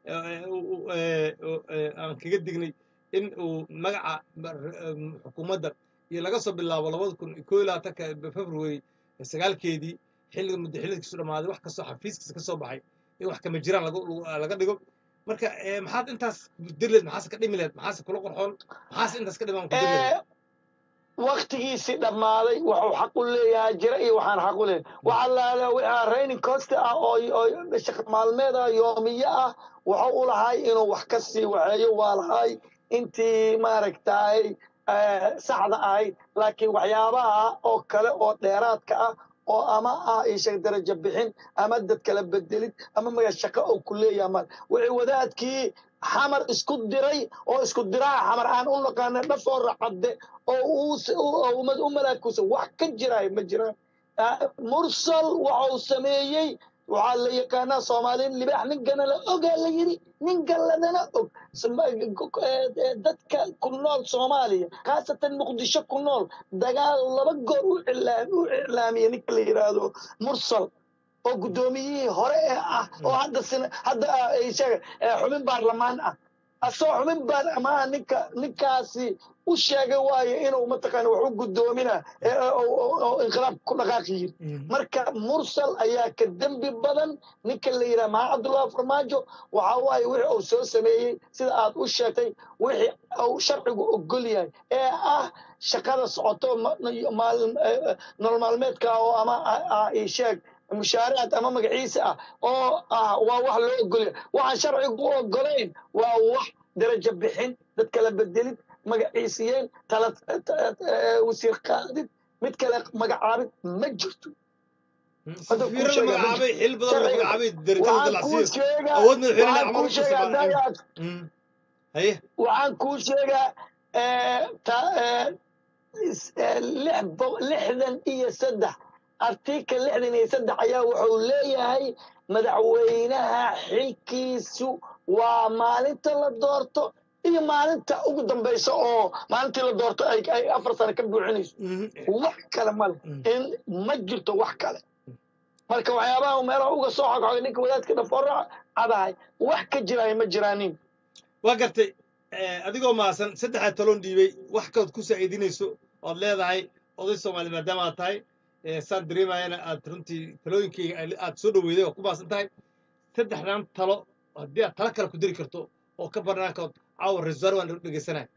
S1: aan kaga dignay in uu magaca xukuumadda iyo laga soo bilaabo labada kun koo iyo labaatanka february sagaalkeedii xilliga muddaxileedkiisu dhammaaday wax kastoo xafiiskiisa ka soo baxay in wax kama jiraan laga dhigo marka maxaad intaas dirleed maxaase ka dhimi leed maxaase kula qorxoon maxaase intaas ka dhimaan ku dirleed
S2: waktigiisii dhammaaday wuxuu xaq u leeyahay jira iyo waxaan xaq u leeyahay waxaa laala wixaa raining costa ah oo oo shaqo maalmeed ah yoomiye ah wuxuu u lahay inuu wax ka sii waxeeyo waa lahay intii maaragtay saxda ahayd laakiin waxyaabaha oo kale oo dheeraadka ah oo ama ah ishag darajo bixin ama dad kala bedelid ama maga shaqo oo ku leeyahay mal wixii wadaadkii xamar isku diray oo isku diraa xamar aan u naqaana dhafoo racadde oo u malaakusa wax ka jiraay ma jiraan mursal waxau sameeyey waxaa la yaqaanaa soomaaliyin libaax nin ganala ogaa la yidhi nin galladana og dadka ku nool soomaaliya khaasatan muqdisho ku nool dagaal laba goor u iclaamiya ninka la yidhaahdo mursal oo guddoomiyihii hore ee ah oo hadda hadda sheega xubin baarlamaan ah asoo xubin baarlamaan ninka ninkaasi u sheegay waayo inuu mataqaana wax u guddoomina oo inqilaab ku dhaqaaqi yiri marka mursal ayaa ka dembi badan ninka la yidhaha maxaa cabdullahi farmaajo waxa waaye wixii uu soo sameeyey sida aad u sheegtay wixii uu sharcigu ogol yahay ee ah shaqada socoto nolol maalmeedka oo ama sheeg mushaaraad ama magaciisa ah oo ah waa wax loo ogolya waxaan sharcigu u ogolayn waa wax darajo bixin dad kala bedelid magaciisiyeen tala wasiir qaadid mid kale magacaabid ma jirto waxaan kuu sheegaa is- eh, lix bo- lixdan iyo saddex artikel lixdan iyo saddex ayaa wuxuu leeyahay madaxweynaha xilkiisu waa maalinta la doorto iyo maalinta ugu dambaysa oo maalintii la doorto ay ay afar sano ka buuxinayso
S1: Mhm.
S2: wax kale male
S1: Mm.
S2: in ma jirto wax kale marka waxyaabaha meelaha uga soo xogxogay ninka wadaadka dhafoora cadahay wax ka jiraayo ma jiraanin
S1: waa gartay eh, adigoo maasan saddexdaa taloon dhiibay wax kalood ku saa'iidinayso ood leedahay oday soomaali maadaama aad tahay eh, saan dareemayana aad runtii talooyinkayga ay- aad soo dhoweyday oo ku maasan tahay saddexdan talo haddii aad talo kale ku diri karto oo ka barnaankood caawa resuar waan dhegeysanaya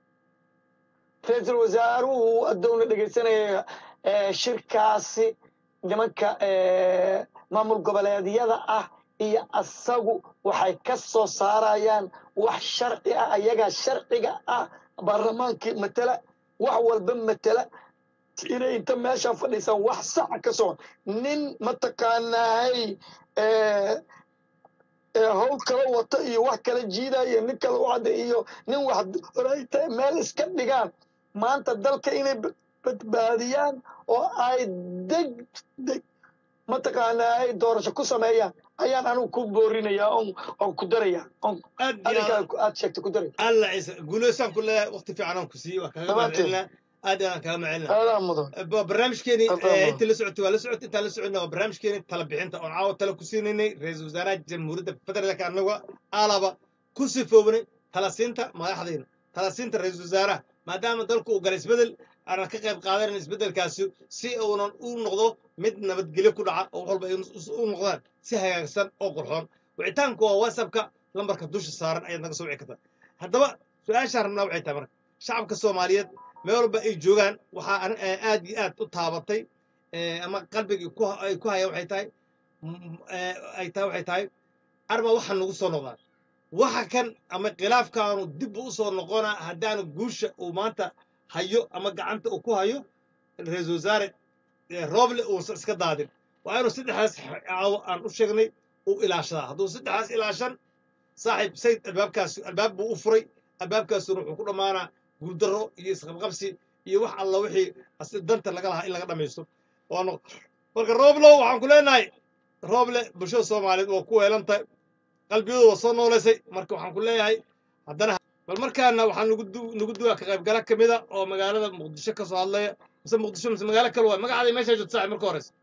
S2: ra-iisul wasaaruhu adoona dhegaysanaya eh, shirkaasi nimanka eh, maamul goboleedyada ah iyo asagu waxay ka soo saarayaan wax sharci ah ayagaa sharciga ah baarlamaankii matala wax walba matala inay inta meesha fadhiisaan wax saca ka socon nin mataqaanahay eh, ee hawl kala wata iyo wax kala jiidaya nin kala wacda iyo nin wax horayta meel iska dhigaan maanta dalka inay ba- badbaadiyaan oo ay deg deg mataqaanaa ay doorasho ku sameeyaan ayaan anigu ku boorinaya oon oon ku daraya oon
S1: aad iyo aad
S2: adiga aad sheegtay ku daraya
S1: alla ciise guulaysaan ku leeyahay waqti fiican aan ku siiyey waa kaaga
S2: Dhammaanteen.
S1: mahadcelinaa aad iyo aad aan kaaga mahadcelinaa
S2: aadaa mudan
S1: ba- barnaamijkeeni
S2: Adaa
S1: eh,
S2: ma-
S1: inta la socotay waa la socotay intaan la soconna waa barnaamijkeeni tala bixinta oon caawa tala ku siinaynay ra-iisul wasaaraha jamhuuriyadda federaalka annaga alaba ku sifoobanay tala siinta madaxdayna tala siinta ra-iisul wasaaraha maadaama dalku uu galay isbedel aanan ka qayb qaadanan isbedelkaasi si uunan u noqdo mid nabadgelyo ku dhaca oo wax walba ay u- u noqdaan si hagaagsan oo qurxoon wicitaanku waa whatsappka lambarka dusha saaran ayaad naga soo wici kartaa haddaba su-aashaan rabnaa waxay tahay marka shacabka soomaaliyeed meel walba ay joogaan waxaa ani- eh, aad iyo aad u taabatay eh, ama qalbigii ku ha- ay ku hayaan waxay tahay m- eh, ay tahay waxay tahay arma waxaa nagu soo noqdaan waxa kan ama khilaafkaanu dib u soo noqonaa haddaanu guusha uu maanta hayo ama gacanta uu ku hayo ra-iisul wasaare eh, rooble uusan iska daadin waa inuu saddexdaas caawo aan u sheegnay uu ilaashadaa hadduu saddexdaas ilaashan saaxiib sayd albaabkaas albaab buu u furay albaabkaasuna wuxuu ku dhammaanaa guuldarro iyo isqabqabsi iyo wax alla wixii as- danta laga lahaa in laga dhamaysto waanu marka rooblow waxaan ku leenahay rooble bulshada soomaaliyeed waa ku weelan tahay qalbiyadu waa soo noolaysay marka waxaan ku leeyahay haddana bal markaana waxaa nagu du- nagu duwaa ka qaybgala ka mida oo magaalada muqdisho ka soo hadlaya mise muqdisho mise magaalo kale waay magacaaday meeshaa joogta saaxiib marka horeysa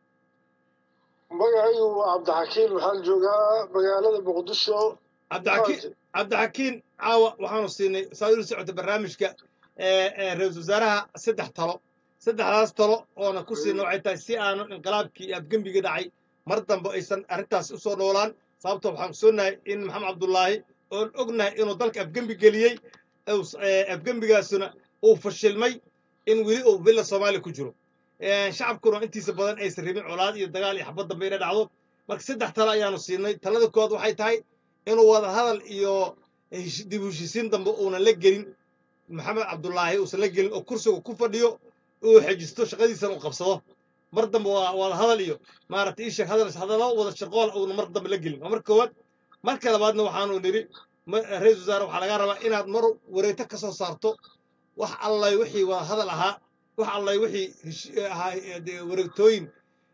S3: magacaygu waa cabdixakiin waxaan joogaa magaalada muqdisho
S1: cabdixakiin cabdixakiin caawa waxaanu siinay saad ula socota barnaamijka ee ee ra-iisul wasaaraha saddex talo saddexdaas talo oona ku siina waxay tahay si aanu inqilaabkii iyo afgembiga dhacay mar dambe aysan arrintaas u soo noolaan sababto waxaan soonahay in maxamed cabdullaahi oon ognahay inuu dalka afgembi geliyey uu- ee, afgembigaasuna uu fashilmay in weli uu villa soomaaliya ku jiro Ee, shacabkuna intiisa badan aysan rabin colaad iyo dagaal iyo xabad dambe inay dhacdo marka saddex talo ayaanu siinay talada kood waxay tahay inuu wada hadal iyo hesh- dib u heshiisiin dambe uunan la gelin maxamed cabdullaahi uusan la gelin oo kursiga ku fadhiyo uu xejisto shaqadiisana uu qabsado mar dambe waa wada hadal iyo maaragtay ii sheeg hadal hadallo wada shaqool uuna mar dambe la gelin waa marka koowaad marka labaadna waxaanu nidhi ma- ra-iisul wasaare waxaa laga rabaa inaad mar wareegto ka soo saarto wax allay wixii wada hadal ahaa wax allay wixii hesh- ahaa ee, dee, wareegtooyin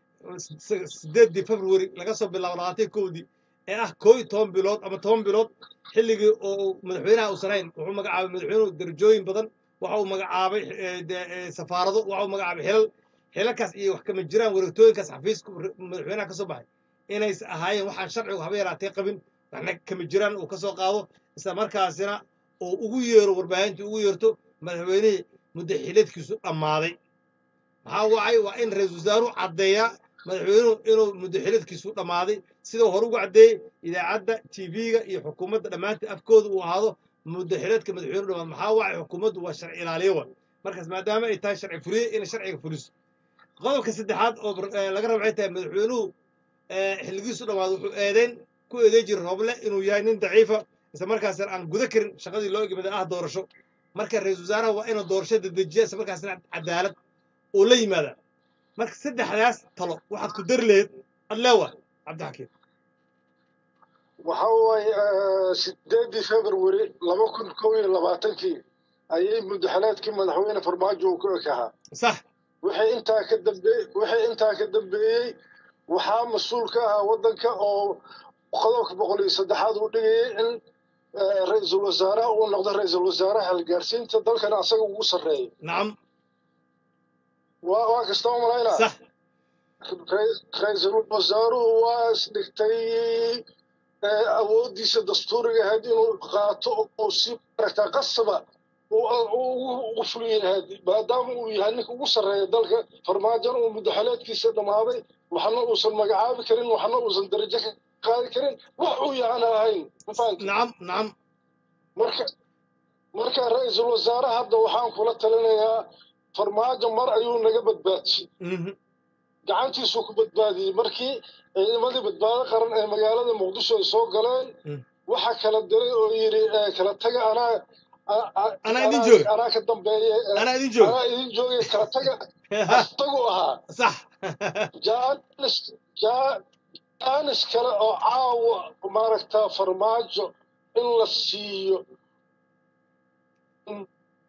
S1: s- sideedii february laga soo bilaabo labaatan kowdii ee ah koo iyo toban bilood ama toban bilood xilligii oo uu madaxweynaha uusan hayn wuxuu magacaabay madaxweynuhu darajooyin badan waxa uu magacaabay eh, de- eh, safaarado waxa uu magacaabay xilal xilalkaas iyo wax kama jiraan wareegtooyinkaas xafiiska re- madaxweynaha ka soo baxay inays ahaayeen waxaan sharcigu haba yaraatee qabin waxna kama jiraan uu ka soo qaado isla markaasina uu ugu yeero warbaahintii ugu yeerto madaxweynihii muddo xileedkiisu dhammaaday maxaa wacay waa in ra-iisul wasaaruhu caddeeyaa madaxweynuhu inuu muddo xileedkiisu dhammaaday sidau hore ugu caddeeyey idaacadda tv-ga iyo xukuumadda dhammaantii afkooda uu ahaado muddo xileedka madaxweynuhu dhamaad maxaa wacay xukuumaddu waa sharci ilaaliyo wa markaas maadaama ay tahay sharci fuliye inay sharciga fuliso qodobka saddexaad oo bar- eh, laga raba waxay tahay madaxweynuhu eh, xilligiisu dhammaado wuxuu eedeyn ku eedeyn jiray rooble inuu yahay nin daciifa isla markaasna aan guda karin shaqadii loo egmada ah doorasho marka ra-iisul wasaaraha waa inuu doorasho dedejiya isla markaasna cadaalad uu la yimaada marka saddexdaas talo waxaad ku dari lahayd adleewa cabdixakiim
S3: waxa waaye eh, sideedii february laba kun kow iyo labaatankii ayay mudaxaleedkii madaxweyne farmaajo uu ku ekahaa
S1: sax
S3: wixii intaa ka dambeeyey wixii intaa ka dambeeyey waxaa mas-uul ka ahaa waddanka oo qodobka boqol iyo saddexaad uu dhigayay in eh, ra-iisul wasaaraha uu noqdo ra-iisul wasaaraha halgaarsiinta dalkana asaga ugu sarreeyo
S1: nacam
S3: waa waa kasta u malaynaa
S1: sax
S3: Ra- ra-iisul wasaaruhu waa isdhigtay eh, awooddiisa dastuuriga ahayd inuu qaato oo si aragtaa qasaba uu- uu ugu- ugu fuliyahayd maadaama uu yahay ninka ugu sarreeya dalka farmaajona uu mudaxaleedkiisa dhammaaday waxna uusan magacaabi karin waxna uusan darajo ka qaadi karin wax uu yaana ahayn ma fahamtay
S1: nacam nacam
S3: marka marka ra-iisul wasaare hadda waxaan kula talinayaa farmaajo mar ayuu naga badbaadiyey
S1: Mhm.
S3: gacantiisuu ku badbaadiyey markii ciidamadii badbaado qaran ee magaalada muqdisho ay soo galeen
S1: Mm.
S3: waxa kala diray oo yidhi eh, kala taga anaa a- a-
S1: Anaa idin jooga.
S3: anaa ka dambeeya eh,
S1: anaa idin jooga
S3: anaa idin joogay kala taga astagu ahaa
S1: sax
S3: jaanis jaa- jaanis kale oo caawa maaragtaa farmaajo in la siiyo Mm.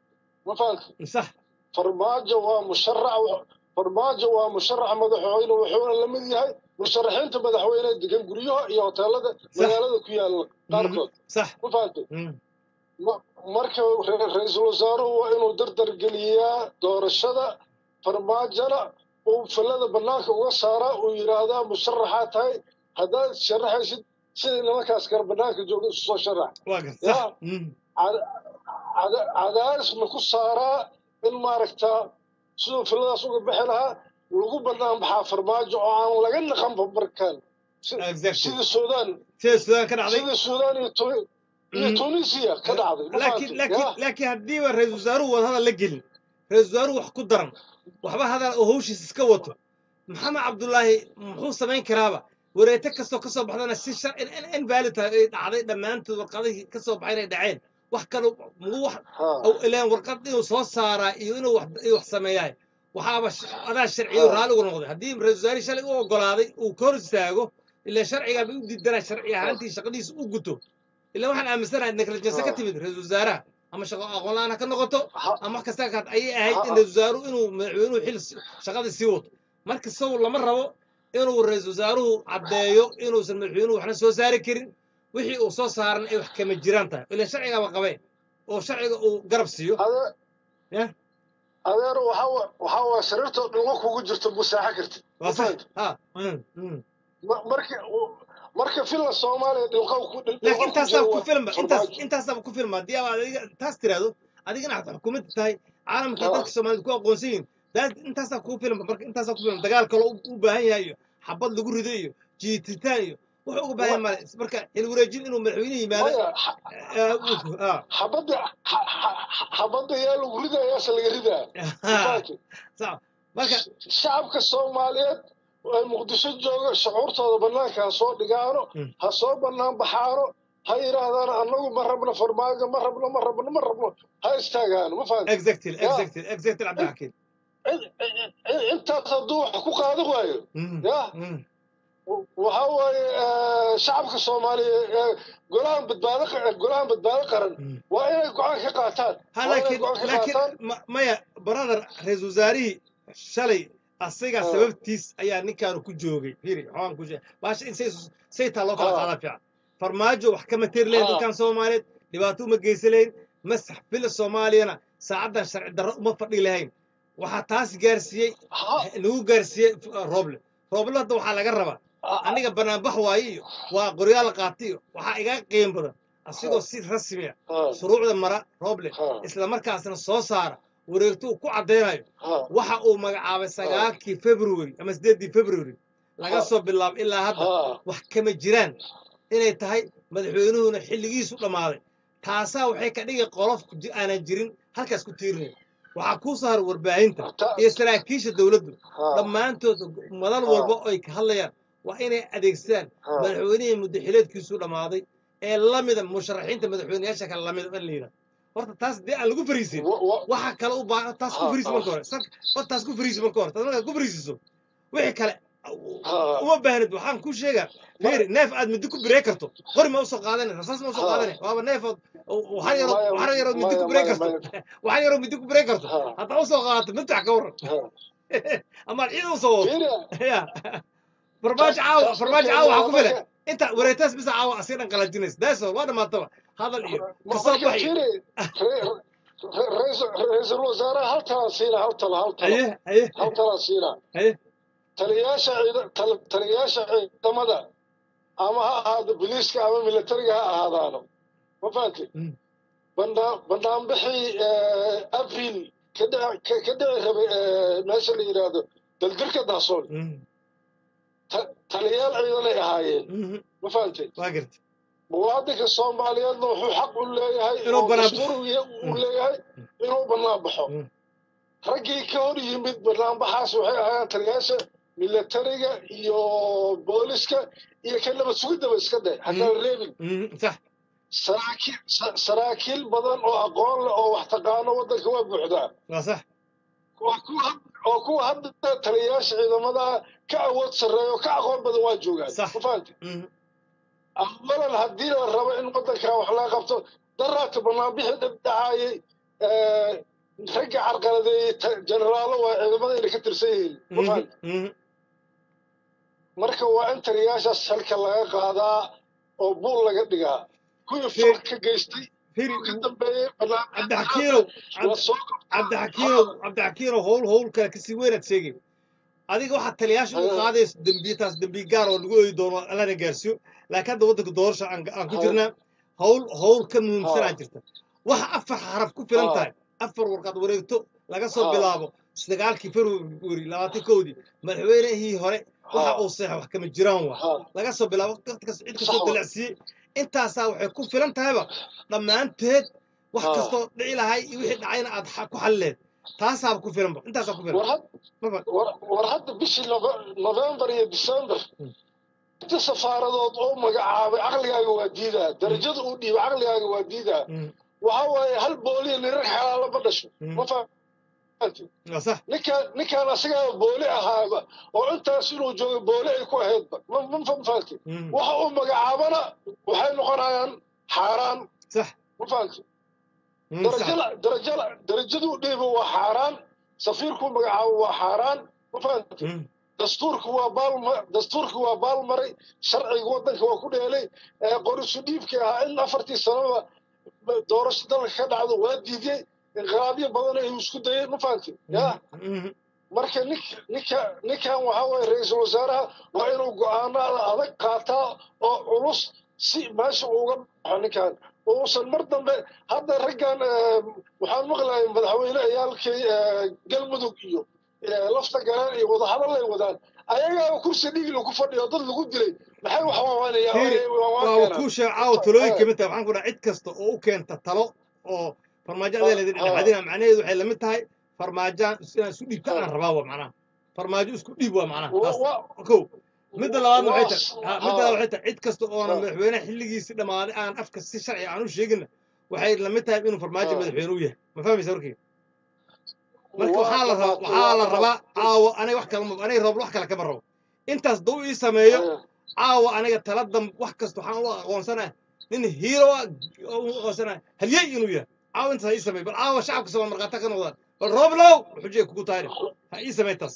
S3: ma fahamtay
S1: sax
S3: farmaajo waa musharax farmaajo waa musharax madaxweyne wuxuuna la mid yahay musharaxiinta madaxweyne degan guryaha iyo hoteelada magaalada ku yaalla qaarkood
S1: sax
S3: ma fahamtay
S1: Mhm.
S3: Ma- marka ra- ra-iisul wasaaruhu waa inuu dardar geliyaa doorashada farmaajona uu fillada bannaanka uga saaraa uu yidhaahdaa musharaxaa tahay haddaad sharaxaysid sidii nimankaas kale bannaanka jooga isu soo sharax
S1: waa gar
S3: Ya.
S1: sax Mhm.
S3: Cada- cada- cadaadisna ku saaraa in maaragtaa siduu filladaas uga bixi lahaa lagu bannaan baxaa farmaajo oo aan laga naqanba markaan Si-
S1: Exactly.
S3: sidii suudaan
S1: sida suudaan ka dhacday
S3: sidii suudaan iyo Tu- iyo
S1: Mm.
S3: tunisia ka dhacday ma
S1: laakiin
S3: fahamtay?
S1: laakiin
S3: Ya.
S1: laakiin haddiiba ra-iisul wasaaruhu wada hadal la gelin ra-iisul wasaaruhu wax ku daran waxba hadal oo hawshiis iska wato maxamed cabdullaahi muxuu samayn karaaba wareete kastoo kasoo baxdana si shar in in invalid tahay ay dhacday dhammaantood warqadihii kasoo baxay inay dhaceen wax kale muu wax
S3: Ha.
S1: aw ilaan warqad inuu soo saaraa iyo inuu wax iyo wax sameeyahay waxaaba sh- adaa sharciyo
S3: Ah.
S1: raalli ugu noqday haddii ra-iisul wasaarihii shalay u ogolaaday uu ka hor istaago ilaa sharcigaa bay u diidanaa sharci ahaantii shaqadiisa u guto ilaa waxaan aaminsanahay negligence ka
S3: Ah.
S1: timid ra-iisul wasaaraha ama shaqo aqoon la-aan ha ka noqoto
S3: Ha.
S1: ama wax kasta ka ayay ahayd in
S3: Ah.
S1: ra-iisul wasaaruhu inuu madaxweynuhu xil si- shaqada sii wato marka saw lama rabo inuu ra-iisul wasaaruhu caddeeyo inuusan madaxweynuhu waxna soo saari karin wixii uu soo saaran ay wax kama jiraan tahay ilaa sharcigaaba qabeen oo sharciga uu garab siiyo
S3: Ade-
S1: Ya.
S3: adeer waxa wa- waxa waa sariirtoo dhulka kugu jirto busaaxo kartid
S1: waa
S3: ma
S1: sax
S3: fahamtay?
S1: ha mm, mm.
S3: Ma- marka marka filla soomaaliya dhilqa ku dhil- dhilqa
S1: laakiin
S3: ku
S1: intaasaa
S3: jiro
S1: ku
S3: waa
S1: filma intaas
S3: farmaajo.
S1: intaasaaba ku filma haddii aad adiga taas tiraahdo adigana aad xukuumadda tahay caalamka iyo
S3: Ah.
S1: dadka soomaaliyed ku aqoonsan yihiin daas intaasaa kuu filma marka intaasaa ku filma dagaal kaloo u- u baahan yahay iyo xabad lagu rido iyo jiititaan iyo wuxuu uga baahan yahay male marka xil wareejin inuu madaxweyne yimaado
S3: Maya, xa-
S1: eh, uu- ah.
S3: xabadda xa- xa- xabadda yaa lagu ridayaase laga ridaa ma fahamtay?
S1: Sax. marka
S3: shacabka soomaaliyeed ee muqdisho jooga shucuurtooda bannaanka ha soo dhigaano
S1: Mm.
S3: ha soo bannaan baxaano ha yidhaahdaan annagu ma rabno farmaajo ma rabno ma rabno ma rabno ha istaagaano ma fahamtay
S1: exactly
S3: Ya.
S1: exactly exactly cabdixakiim
S3: In- in- in- intaas hadduu wax ku qaadan waayo
S1: Mm,
S3: Ya.
S1: mm.
S3: waxa waaye eh, shacabka soomaaliya ee golahan badbaado qa- golahan badbaado qaran
S1: Mm.
S3: waa inay go-aan ka qaataan
S1: ha
S3: waa inay
S1: laakiin
S3: go-aan ka
S1: laakiin
S3: qaataan
S1: ma- maya brother ra-iisul wasaarihii shalay asiga
S3: Ah.
S1: sababtiis ayaa ninkaanu ku joogay firi waxaan ku sheegay baasha in say saytaa loo kala
S3: Ah.
S1: qaadaa fiican farmaajo wax kama tiri lahayn
S3: Ah.
S1: dadkan soomaaliyeed dhibaato uma geysan lahayn masax fila soomaaliyana saacaddan sharci darro uma fadhi lahayn waxaa taas gaarsiiyey
S3: Ha-
S1: nagu gaarsiiyey uh, rooble rooble hadda waxaa laga rabaa
S3: ha-
S1: aniga banaanbax waaye iyo waa qoryaal qaati iyo waxaa iga qiim badan asigoo si rasmi ah
S3: ha-
S1: shuruucda mara rooble
S3: ha-
S1: isla markaasna soo saara wareegto uu ku caddaynayo
S3: ha-
S1: waxa uu magacaabay sagaalkii february ama sideeddii february laga
S3: Ah.
S1: soo bilaabo ilaa hadda
S3: ha-
S1: wax kama jiraan inay tahay madaxweynuhuna xilligiisu dhammaaday taasaa waxay ka dhigi qolof ji- aanan jirin halkaas ku tiirinaya waxaa kuu soo haray warbaahinta
S3: ta-
S1: iyo saraakiisha dowladdu
S3: ha-
S1: dhammaantood madal
S3: Ah.
S1: walba oo ay ka hadlayaan waa inay adeegsadaan
S3: ha.
S1: madaxweynihii muddaxileedkiisu dhammaaday ee la mida musharaxiinta madaxweyneyaasha kale la mida in la yidhahdo horta taas dee aan lagu fariisin
S3: Wa- wa-
S1: waxa kale u baahan taas ku
S3: Ah,
S1: fariisi
S3: ah.
S1: marka hore sar- hor taas ku fariisi marka hore taas markaad ku fariisiso wixii kale
S3: Ha.
S1: uma baahnid waxaan kuu sheegaa fiiri neef aad midi ku biree karto qori ma usoo qaadane rasaas ma usoo
S3: Ha.
S1: qaadane waaba neefood waxaan yaroo
S3: Maya-
S1: waxaan yaroo midi ku
S3: maya-
S1: biree
S3: maya-
S1: karto
S3: maya.
S1: waxaan yaroo midi ku biree karto
S3: Ha.
S1: haddaa usoo qaadato midtax ka waran
S3: Ha.
S1: amaad ciid usoo wado
S3: Fiiri,
S1: ya farmaajo caawa
S3: taas-
S1: farmaajo
S3: taas
S1: caawa waxaa ku
S3: marka-
S1: filan inta wareetaas bisa caawa asiga dhan qalajinaysa daasoo waa dhamaataba hadal iyo kasoo
S3: marka
S1: baxi
S3: fiiri, re- re- ra'iisul ra'iisul wasaaraha hal talaa siina hal tala hal tala
S1: haye haye
S3: hal talaa siina
S1: haye
S3: taliyaasha ciida- tal- taliyaasha ciidamada ama ha ahaado biliiska ama militariga ha ahaadaano ma fahanti
S1: Mm.
S3: banaa banaanbixii eh, abril ka dhici ka- ka dhici rabay eh, meesha la yidhaahdo daldirka daasoon
S1: Mhm,
S3: ta- taliyaal ciidanay ahaayeen
S1: mhm,
S3: ma fahantay
S1: waa garta
S3: muwaadinka soomaaliyeedna wuxuu xaq u leeyahay
S1: Inuu
S3: oo
S1: banaan-
S3: dastuuriga u leeyahay inuu bannaan baxo
S1: Mm.
S3: raggii ka hor yimid banaanbaxaas waxay ahaayeen taliyaasha militariga iyo booliska iyo ka nabad sugidaba iska day haddaan reebin
S1: Mhm, sax
S3: saraakiil sa- saraakiil badan oo aqoon leh oo wax taqaano waddanka waa buuxdaa
S1: waa sax
S3: waa kuwa had- oo kuwa hadda taliyayaasha ciidamada ka awood sarreeya oo ka aqoon badan waa joogaan
S1: Sax.
S3: ma fahanti
S1: Mhm,
S3: awalan haddii la rabo in waddankan wax laga qabto daraadka banaanbixi dhibdhacaayay ragga carqaladeeyey ta- jeneraalo waa ciidamada inay ka tirsan yihiin ma
S1: mhm,
S3: fahanti
S1: mhm.
S3: marka waa in taliyayaashaas halka laga qaadaa oo buul laga dhigaa kuwii
S1: Fiir-
S3: fal ka geystay
S1: fiiri
S3: oo ka dambeeyey
S1: cabdixakiinow
S3: la soo
S1: cabdixakiinow cabdixakiinow howl howl kale kasii weynaad sheegay adiga waxaad taliyaasha u
S3: Ah.
S1: qaadayso dembiye taas dembiye gaar oo lagu ooyi doono allana gaarsiiyo laakiin hadda waddanka doorasha aan aan ku
S3: Ah.
S1: jirnaa howl howl ka muhiimsanaa
S3: Ah.
S1: jirta waxa afar xaraf ku filan
S3: Ah.
S1: tahay afar warqad wareegto laga soo
S3: Ah.
S1: bilaabo sagaalkii februari labaatan kowdii madaxweynihii hore waxa
S3: Ah.
S1: uu seexa wax kama jiraan waa
S3: ha
S1: laga soo bilaabo waqti kasta cid
S3: Sax
S1: kastoo
S3: wa.
S1: dalacsiiyey intaasaa waxay ku filan tahayba dhammaanteed wax
S3: Ah.
S1: kastoo dhici lahay iyo wixii dhacayna aad xa- ku xalleed taasaaba ku filanba intaasaa ku
S3: war
S1: filan
S3: had
S1: maba
S3: war war hadda bishii Nove- november iyo december
S1: Mm.
S3: inta safaaradood oo magacaabay caqligaaga waa diidaa darajada uu dhiibay caqligaaga waa diidaa
S1: Mm,
S3: waxa waaye hal booliya nirar xalaala ma dhasho
S1: Mm.
S3: ma fahanti
S1: waa sax
S3: ninkaan ninkaan asagaa booli ahaaba oo intaas inuu joogo booli ay ku ahaydba ma ma ma fahanti
S1: Mm,
S3: waxa uu magacaabana waxay noqonayaan xaaraan
S1: sax
S3: ma fahanti
S1: Mm, sax
S3: darajada darajada darajaduu dhiibo waa xaaraan safiirkuu magacaabo waa xaaraan ma fahanti
S1: Mm,
S3: dastuurku waa baalma dastuurku waa baalmaray sharciga waddanka waa ku dheelay ee qorisu dhiibkii ahaa in afartii sanaba doorasho dalka ka dhacdo waa diiday inqilaabyo badan ayuu isku dayay ma fahanti ya
S1: mm,
S3: marka nink ninka ninkan waxaa waye ra-iisul wasaaraha waa inuu go-aanada adag qaataa oo culus si meesha uga baxo ninkan uusan mar dambe hadda raggan eh, waxaan maqlayay madaxweyne ayaalkii eh, galmudug iyo eh, lafta galaan iyo wadahadal ay wadaan ayagaa kursi dhigla ku fadhiyo dad lagu dilay maxay wax
S1: Fiiri, waa
S3: waawaanayaan
S1: kuu sheeg caawa talooyin kamid tahay waxaan ku dhaha cid kasta oo u keenta talo oo farmaajo adee leedin
S3: Ah.
S1: dhexdina macnaheedu waxay lamid tahay farmaajaan inaan isu dhiibta aan rabaa waa macnaha farmaajo isku dhiib waa macnaha taas kow midda labaadna waxay tahay ha, midda labaad waxay tahay cid kasta oona
S3: Ah.
S1: madaxweynaha xilligiisi dhammaaday aan afka si sharci aan u sheegina waxay lamid tahay inuu farmaajo
S3: Ah.
S1: madaxweyne u yahay ma fahmaysa warkii marka waxaa la rabaa waxaa la rabaa caawa aniga wax kale ma- aniga roob wax kale kama rabo intaas duu ii sameeyo caawa aniga tala dam wax kasta waxaan u aqoonsanaa nin hiiro ah oo u aqoonsanaa halyey inuu yahay caawa intaas ha ii sameey bal caawa shacabka sama markhaata ka noqdaan bal rooblow xujay kugu tahay ha ii sameey taas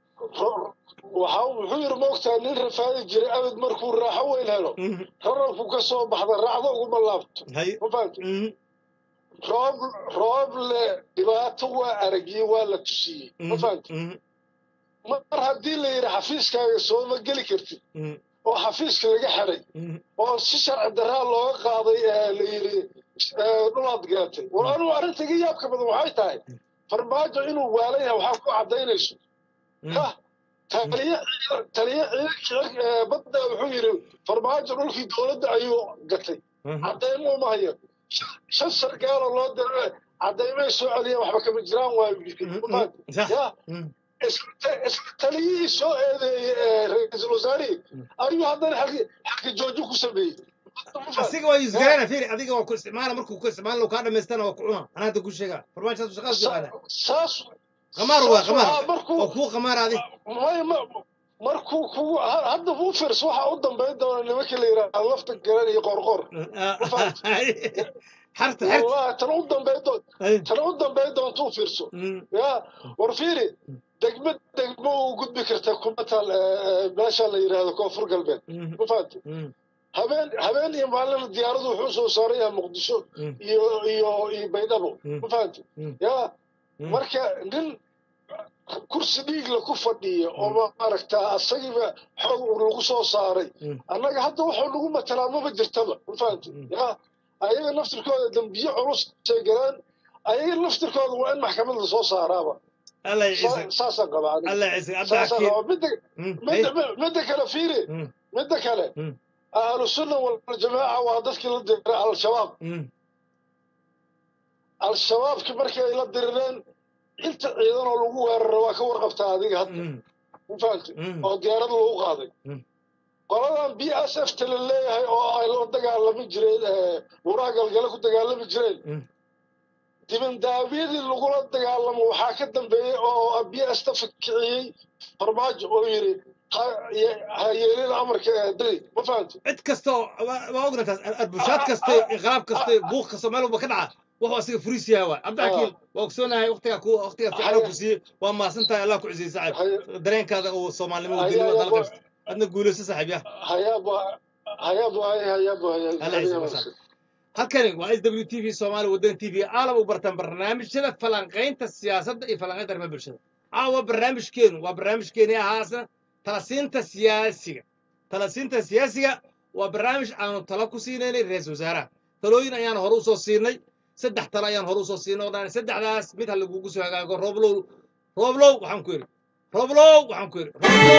S3: waxa wuxuu yiri moogtaa nin rafaadi jiray abid markuu raaxo weyn helo
S1: Mhm.
S3: rarabku ka soo baxda raacdo uguma laabto
S1: hay
S3: ma fahamti
S1: Mhm.
S3: roob roob le dhibaato waa aragiyey waa la tusiyey ma
S1: Mhm.
S3: fahamti
S1: Mhm.
S3: mar haddii la yidhi xafiiskaaga sooma geli kartid
S1: Mhm.
S3: oo xafiiska laga xidhay
S1: Mhm.
S3: oo si sharci daraa looga qaaday ee la yidhi ee, dhulaad gaatay war anugu arrinta iga yaabka badan waxay tahay farmaajo inuu waalan yahay waxaa ku caddaynayso
S1: Mhm.
S3: ha taliye taliye ciidanka ee, badda wuxuu yidhi farmaajo dhulkii dowladda ayuu gatay
S1: Mhm.
S3: caddaymo uma hayo Shan- shan sargaaloo loo diray caddaymay soo celiyeen waxba kama jiraan waayu yidhi
S1: Mhm.
S3: Ma fahamtay?
S1: Sax.
S3: ya
S1: Mhm.
S3: isla ta- isla taliyihii soo eedeeyey ee ra-iisul wasaarihii ayuu haddana xaggi xagga joojo ku sameeyey Ma fahamtay?
S1: asiga waa yusgarana fiiri adiga waa ku isticmaala markuu ku isticmaalo kaa dhamaystana waa ku cuna anaa hadda ku sheegaa farmaajo shaqaas yaqaana
S3: saas
S1: qamaar waa
S3: saas
S1: qamaar
S3: waxaa markuu
S1: oo kuu qamaar adi
S3: may ma markuu kugu ha- hadda u firs waxa u dambayn doona nimanka la yidhaahdo lafta garan iyo qorqor
S1: xarta xarta
S3: wallahi tan u dambayn doon
S1: Ay.
S3: tan u dambayn doonta u fiirso
S1: Mm,
S3: ya war fiiri degmo degmo u gudbi karta kuma taal eh, meesha la yidhaahdo koonfur galbeed
S1: mm,
S3: ma fahamti
S1: mm,
S3: habeen habeen iyo maalin diyaaradu wuxuu soo saaran yahay muqdisho
S1: mm,
S3: iyo iyo iyo baydhabo
S1: Mm.
S3: ma fahamti
S1: Mm.
S3: ya
S1: Mm.
S3: marka nin kursi dhiigla ku fadhiya oo maaragtaa asagiiba xoog lagu soo saaray
S1: Mm.
S3: annaga hadda waxuu nagu matalaa maba jirtaba ma fahamti
S1: Mm.
S3: ya ayaga naftirkooda dembiye culus ay galaan ayaga naftirkooda waa in maxkamad lasoo saaraaba
S1: allah
S3: Sa-
S1: ciise
S3: saasaan qabaa aniga.
S1: allah ciise hadda
S3: saasaan
S1: akiin
S3: qabaa midda
S1: Mm,
S3: midda midda kale fiiri
S1: mm,
S3: midda kale
S1: Mm.
S3: ahlu sunna waljamaaca waa dadkii la diray al-shabaab
S1: mm,
S3: al-shabaabki markii ay la dirireen inta ciidan oo lagu weeraro waa ka warqabtaa adiga hadda
S1: mm,
S3: ma fahamti
S1: mm,
S3: oo diyaarad lagu qaaday
S1: Mm.
S3: qoladan b s f ta la leeyahay oo ay la dagaalami jireen eh, buuraha galgale ku dagaalami jireen
S1: Mm.
S3: dibindaabyadii lagula dagaalamo waxaa ka dambeeyey oo b s ta fikiciyey farmaajo oo yidhi ha- ye- ha yeelin amarka ee dali ma fahamti
S1: cid kasta oo waa waa ogna taas arbushaad kasta inqilaab kasta buuq kasta meel walba ka dhaca wuxuu asiga furiis yahay waay cabdixakiim waa ogsoonahay waqtigaa ku waqtigaa fiican ku siiyey waa maasan tahay allah ku cusiyey saaxib
S3: Hay-
S1: dareenkaada uu soomaalinimo
S3: Hay-
S1: waddanimada
S3: hay-
S1: dala qabsta adna guulayso saaxib ya
S3: hayaab hayaab waay hayaab
S1: Allah ya
S3: waay
S1: soo halkani waa s w t v soomaali waddan t v aalab u bartaan barnaamijyada falanqaynta siyaasadda iyo falanqaynta arrimaha bulshada caawa barnaamijkeenu waa barnaamijkeeni ahaasna talasiinta siyaasiga talasiinta siyaasiga waa barnaamij aanu talo ku siinaynay ra-iisul wasaaraha talooyin ayaan hore usoo siinay saddex talo ayaan hore usoo siinay oo dhan saddexdaas mid ha lagugu soo hagaago rooblow rooblow waxaan ku yidhi rooblow waxaan ku yidhi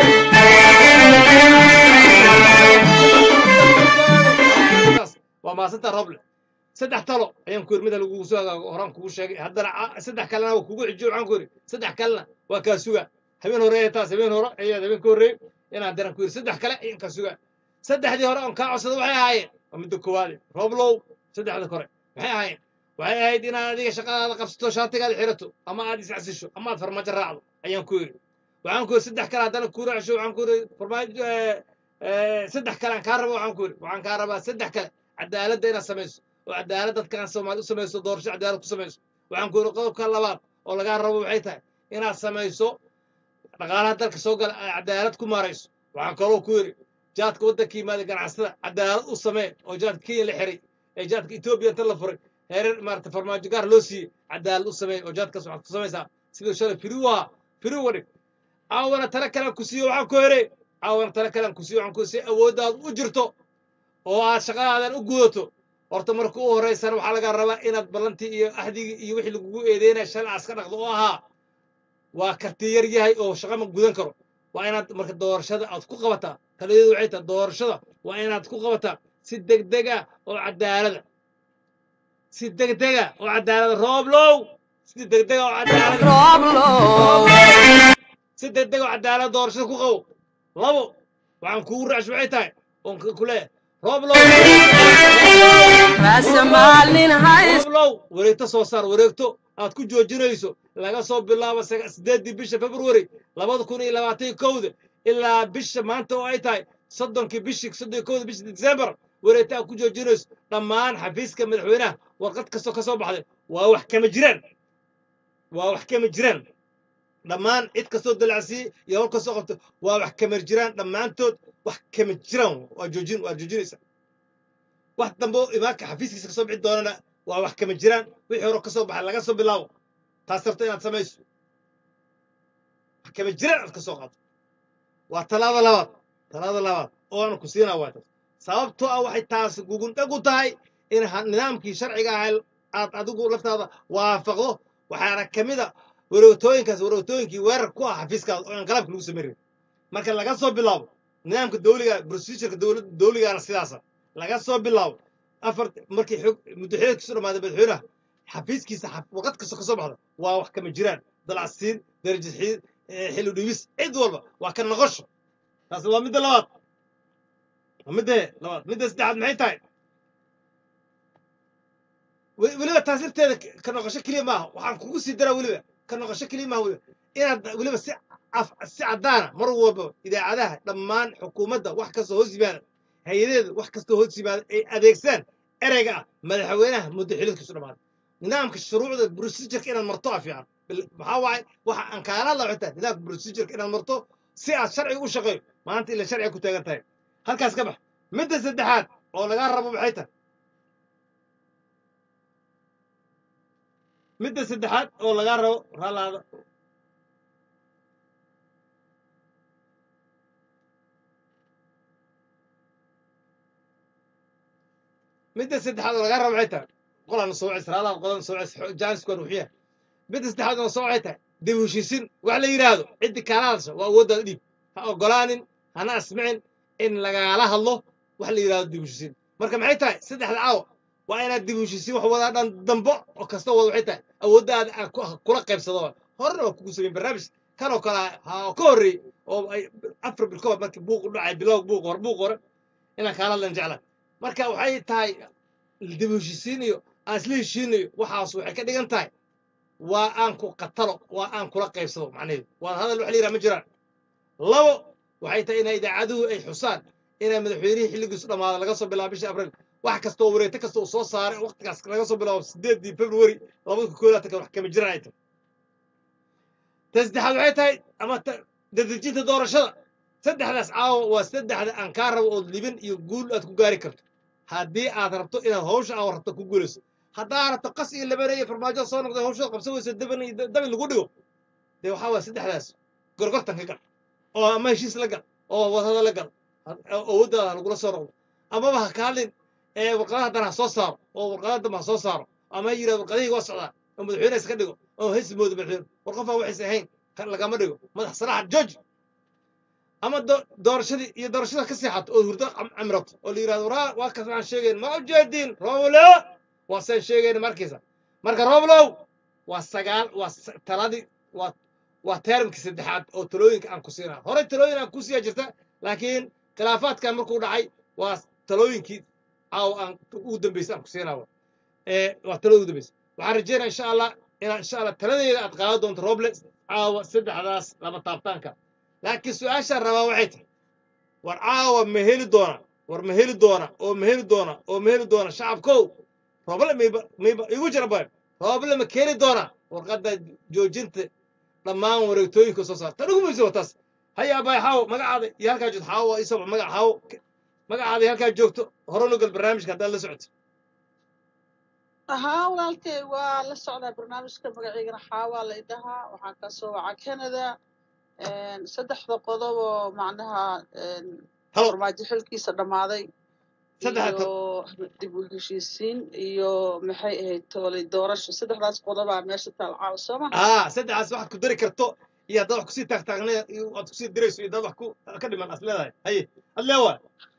S1: rooblow waa maasanta roble saddex talo ayaan ku yidhi mid ha lagugu soo hagaago horaan kugu sheegay haddana ca- saddex kalena waa kugu xijiyo waxaan ku yidhi saddex kalena waa kaa suga habeen hore ee taas habeen hore ayaad habeen ka horreeyey inaan daran ku yidhi saddex kale ayaan kaa suga saddexdii hore oon kaa codsada waxay ahaayeen waa midda koowaade rooblow saddexda kore maxay ahaayeen waxay ahayd inaad adiga shaqadaada qabsato shaatigaada xirato ama aad iscasisho ama aad farmaajo raacdo ayaan ku yidhi waxaan ku yidhi saddex kale haddana kuu raacsho waxaan ku yidhi farmaajo eh, eh, saddex kale aan kaa rabo waxaan ku yidhi waxaan kaa rabaa saddex kale cadaaladda inaad samayso oo cadaalad dadkaan soomaali u samayso doorasho cadaalad ku samayso waxaan ku yidhi qodobka labaad oo lagaa rabo waxay tahay inaad samayso dhaqaalaha dalka soo gala ay cadaalad ku maarayso waxaan kaloo ku yidhi jaadka waddanka yimaada ganacsatada cadaalad u samee oo jaadka kenya la xiray ee jaadka etoobiya inta la furay heerar maarata farmaajo gaar loo siiyey cadaalad u samee oo jaadkaas waxaad ku samaysaa siduu shalay firi u ahaa firi uga dhig caawana tale kalean ku siiyo waxaan ku yidhi caawana tale kalean ku siiyo waxaan ku yidhi si awooddaadu u jirto oo aad shaqadaadan u gudato horta marka u horeysana waxaa laga rabaa inaad ballantii iyo axdigii iyo wixii lagugu eedeynaya shalay aad iska dhaqdo oo ahaa waa karti yar yahay oo shaqa ma gudan karo waa inaad marka doorashada aad ku qabataa taladeedu waxay tahay doorashada waa inaad ku qabataa si degdega oo cadaalada si degdega oo cadaalada rooblow si degdega oo cadaalada si degdega oo cadaalada doorashada ku qabo labo waxaan kugu raacsho waxay tahay oon ku leeyahay rooblow rooblow wareegto soo saar wareegto aad ku joojinayso laga soo bilaabo saga- sideeddii bisha february labada kun iyo labaatan iyo kowda ilaa bisha maanta oo ay tahay soddonkii bishii soddon iyo kowda bisha december wareegto aad ku joojinayso dhammaan xafiiska madaxweynaha warqad kastoo ka soo baxday waa wax kama jiraan waa wax kama jiraan dhammaan cid kastoo dalacsiiyey iyo hol kastoo qabto waa wax kama jiraan dhammaantood wax kama jiraan waa joojin waa joojinaysa wax dambe oo imaanka xafiiskiisa kasoo bixi doonana waa wax kama jiraan wixii hore kasoo baxay laga soo bilaabo taas rabta inaad samayso wax kama jiraan aad kasoo qaado waa talaada labaad talaada labaad oo aan ku siinaa waa taas sababtoo ah waxay taas gugundhag u tahay in ha- nidaamkii sharciga ahay aad adigu laftaada waafaqdo waxaana ka mid a wareegtooyinkaas wareegtooyinkii weerar ku ah xafiiskaada oo inqalaabka lagu samayn rabin marka laga soo bilaabo nidaamka dawliga procedureka dowladda dawligaana sidaasa laga soo bilaabo afar markii xog muddaxileedkiisu dhamaaday madaxweynaha xafiiskiisa xaf- warqad kastoo ka soo baxda waa wax kama jiraan dalacsiin darajad xi- eh, xilli dhibis cid walba waa ka noqosho taas waa midda labaad waa midda labaad midda saddexaad maxay tahay we- weliba taas lafteeda ka- ka noqosho keliya maaha waxaan kugu sii daraa weliba ka noqosho keliya maaha weliba inaad weliba si af si caddaana mar walba idaacadaha dhammaan xukuumadda wax kastoo hoos yimaada hay-adaheeda wax kastoo hoos yimaada ay adeegsaan ereyga ah madaxweynaha muddo xilidkiisu dhamaaday nidaamka shuruucda procedureka inaad marto a fiican Bil- maxaa waaye waxa aan kaala hadla xitaa nidaamka procedureka inaad marto si aad sharciga u shaqeeyo maanta ila sharciga ku taagan tahay halkaas ka bax midda saddexaad oo lagaa rabo maxay tahay midda saddexaad oo lagaa rabo raalaada midda saddexaad oo lagaa rabo maxay tahay qolaan soo cis raalaad qodan soo cis jaaniskuan wuxuu yahay midda saddexaad oo soo waxay tahay dib u heshiisin wax la yidhaahdo ciddi kaala hadasha waa awooddaada dhiib ha ogolaanin hana asmicin in lagaala hadlo wax la yidhahdo dib u heshiisin marka maxay tahay saddexda caawa waa inaad dib u heshiisin wax wadaa dhan dambo oo kasta wada waxay tahay awooddaada aan ku- kula qaybsado horena waa kugu sameyn barnaamij kan oo kale ha ka horreey oo ay afar bil ka hor markii buuq u dhacay bilowg buuq hore buuq hore inaan kaala hadlan jecla marka waxay tahay dib u heshiisiin iyo aan isla heshiinayo waxaas waxay ka dhigan tahay waa aan ku qatalo waa aan kula qaybsado macnaheedu waa hadal wax la yidhaha ma jiraan labo waxay tahay inay idaacaduhu ay xusaan inay madaxweynihii xilligiisu dhammaada laga soo bilaabo bishii abriil wax kasta oo wareegto kasta uu soo saaray waqtigaas laga soo bilaabo sideedii february labada kun koodaatan wax kama jiraan ay tahay ta saddexaad waxay tahay ama ta- dadejinta doorashada saddexdaas caawa waa saddexda aan kaa rabo ood libin iyo guul aad ku gaari karto haddii aad rabto inaad hawsha aad rabto ku guulayso haddaa rabto qas iyo labane iyo farmaajo soo noqday hawshada qabsan weyso daban iyo dabin lagu dhigo dee waxaa waa saddexdaas gorgortan ka gal oo ama heshiis la gal oo wadada la gal awooddaada lagula soo noqdo amaba ha ka hadlin ee warqadaha dan ha soo saaro oo warqadaha dambe ha soo saaro ama ha yidhahdo warqadihii waa socdaa oo madaxweyne iska dhigo oo hes moodo madaxweyne war qofaa waxaysa ahayn ka- lagama dhigo madax salaaxa george ama do- doorashadii iyo doorashada ka seexato oo hurdo cam- camrato oo la yidhahdo waraa waa kas waxaan sheegayn ma ujeedin rooblow waa saan sheegayn markiisa marka rooblow waa sagaal waa s- taladii waa waa teermkii saddexaad oo talooyinka aan ku siinaa horey talooyin aan ku siiya jirta laakiin khilaafaadkan markuu dhacay waa talooyinkii caawa aan ugu dambeysay aan ku siinaa ee waa talada ugu dambeysay waxaan rajeynaya insha allah inaa insha allah taladeeda aad qaadan doonto roble caawa saddexdaas laba taabtaanka laakiin su-aashaan rabaa waxay tahay war caawa ma heli doona war ma heli doona oo ma heli doona oo ma heli doona shacabkow rooble mayba mayba igu jira bayo rooble ma keeni doona warqadda joojinta dhammaan wareegtooyinka soo saar tan ugu muhiimsan waa taas haya abay xaawo magacaada iyo halkaa joogto xaawo waa isoo magac xaawo magacaada iyo halkaa joogto hore nugal barnaamijka haddaad la socoto
S4: haa walaalkay waa la socdaa barnaamijka magaciigana xaawaa la idhahaa waxaan ka soo wacaa canada saddexda qodob oo macnaha
S1: halo
S4: farmaajo xilkiisa dhammaaday
S1: saddexda
S4: iyo dib u heshiisiin iyo maxay ahayd toolay doorasho saddexdaas qodobaa meesha taal caawa soo ma
S1: aa saddexaas waxaad ku dari karto iyo haddaad wax kusii taagtaagnay iyo aad kusii dirayso iyo haddaad wax ku ka dhiman as leedahay haye ad leewa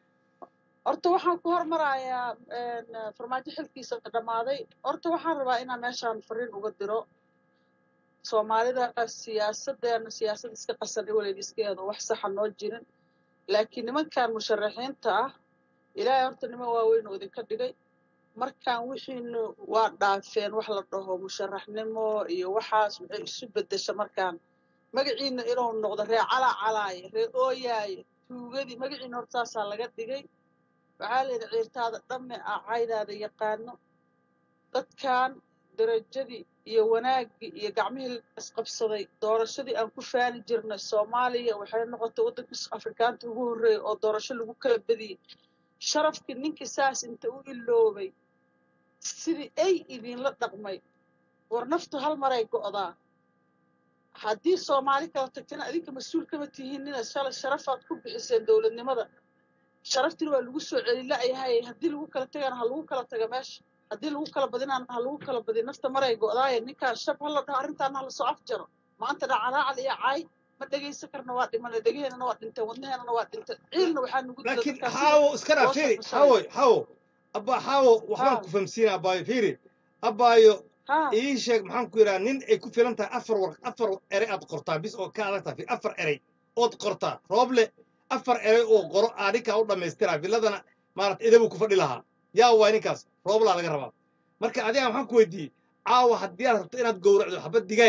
S4: horta waxaan ku hormarayaa farmaajo xilkiisa dhammaaday horta waxaan rabaa inaan meeshaan fariin uga diro soomaalida siyaasadeena siyaasad iska qasan weliga iska eedo wax saxa noo jirin laakiin nimankan musharaxiinta ah ilaahay horta niman waaweyn oo idinka dhigay markaan wixiinu waa dhaafeen wax la dhaho musharaxnimo iyo waxaas waxay isu bedesha markaan magaciina inuu noqdo ree calaa calaaye ree ooyaaye tuugadii magaciina horta saasaa laga dhigay waxaa la yidhi ciirtaada dhamme ah caydaada yaqaano dadkan darajadii iyo wanaaggii iyo gacmihii la isqabsaday doorashadii aan ku faani jirnay soomaaliya waxay noqotay waddankii afrikaanta ugu horreeyay oo doorasho lagu kala badiyey sharafkii ninkii saas inta u iloobay sidii ay idinla dhaqmay war naftu hal maray go'daa haddii soomaali kala tagtana adinka mas-uul kama tihiinina shalay sharafaad ku bixiseen dowladnimada sharaftina waa lagu soo celi la'yahay haddii lagu kala tagana ha lagu kala taga meesha haddii lagu kala badinaana ha lagu kala badiyo nafta maray go'daaye ninkaan shab ha la dhaho arrintaana ha lasoo afjaro maanta dhacalaacal iyo caay ma dhegaysan karna waa dhimana dhegaheenana waa dhinteen wadnaheenana waa dhinteen ciilna waxaa nugu dila
S1: laakiin
S4: dadkaas
S1: xaawo iska dhaaf
S4: loo
S1: fiiri
S4: safashaday
S1: xaawo xaawo abba xaawo waxbaan
S4: haa
S1: ku famsiina abbaayo fiiri abbaayo
S4: haa
S1: ii sheeg maxaan ku yidhaha nin ay ku filan tahay afar war afar erey aad qortaa bis oo ka adag tahay fiiri, afar erey ood qortaa rooble afar erey oo qoro aa ninkaa u dhammaystiraa villadana maarata idabuu ku fadhi lahaa yaa waay ninkaas rooblaa laga rabaa marka adiga maxaan ku weydiiyey caawa haddii aad rabto inaad gowracdo xabad digaaga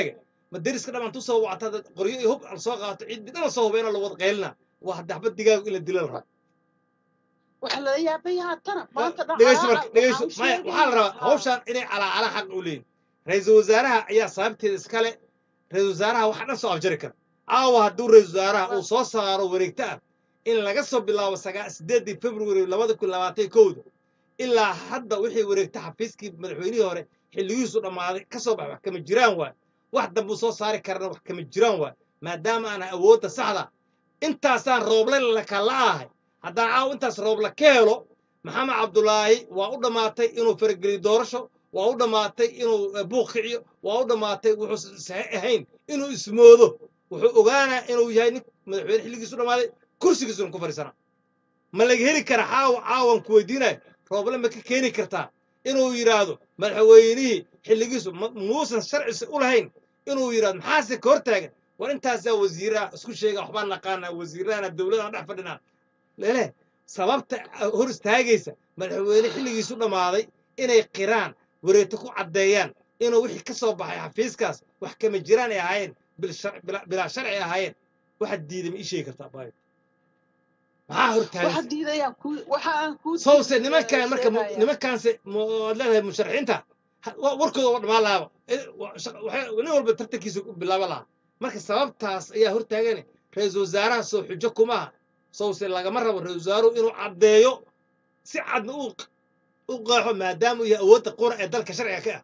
S1: ma deriska dhammaan tu soo wacata dad qoryo iyo hub aan soo qaato ciddii dhan soo hubayna la wada qaylina waa hadda xabad digaagu in la dila la raba
S4: waxa lala yaaban yahaa tana maanta
S1: dhegeyso marka
S4: dhaqaalaha
S1: dhegeyso
S4: waxaan
S1: maya waxaa la rabaa
S4: sheegayaa
S1: hawshaan inay calaacala xaq u leeyihin ra-iisul wasaaraha ayaa sababteeda iskale ra-iisul wasaaraha waxa dhan soo afjari kara caawa hadduu ra-iisul wasaaraha uu soo saaro wareegto ah in laga soo bilaabo sagaa sideedii february labada kun labaatan iyo kowda ilaa hadda wixii wareegta xafiiskii madaxweynihii hore xilligiisu dhammaaday ka soo bax wax kama jiraan waay wax dambuu soo saari karana wax kama jiraan waay maadaama aan awoodda saxda intaasaan rooble lakala ahay haddaan caaw intaas rooble ka helo maxamed cabdulaahi waa u dhammaatay inuu farageliyo doorasho waa u dhammaatay inuu eh, buuq kiciyo waa u dhammaatay wuxuu saxiix ahayn inuu ismoodo wuxuu ogaanaa inuu yahay nin madaxweyne xilligiisu dhammaaday kursigiisuna ku fadhiisana ma laga heli kara caawa caawan ku weydiinayo rooble ma ka keeni kartaa inuu yidhaahdo madaxweynihii xilligiisu ma- muusan sharcisi u lahayn inuu yidhahdo maxaase ka hor taagan war intaasaa wasiiraha isku sheega waxbaan naqaanaa wasiirahana dowladaan dhex fadhinaa lele sababta hor istaagaysa madaxweyne xilligiisu dhammaaday inay qiraan wareegto ku caddeeyaan inuu wixii ka soo baxay xafiiskaas wax kama jiraan ay ahaayeen bil shar- bila- bilaa sharci ahaayeen waxaad diiday ma ii sheegi kartaa baayo maxaa hor
S4: waxa
S1: taagaysa
S4: diidayaan ku waxa aan ku
S1: sowse nimankan marka mu-
S4: sheegaya
S1: nimankaanse mu- waad leedahay musharaxiinta ha- wa- warkooda waa dhammaan lahaaba Eh, wa- shaqa- waxay- nin walba tartankiisa ku bilaaba lahaa marka sababtaas ayaa hortaagan ra-iisul wasaaraha soo xujo kumaha sowse lagama rabo ra-iisul wasaaruhu inuu caddeeyo si cadna u u qeexo maadaama uu yahay awoodda qura ee dalka sharciga ka ah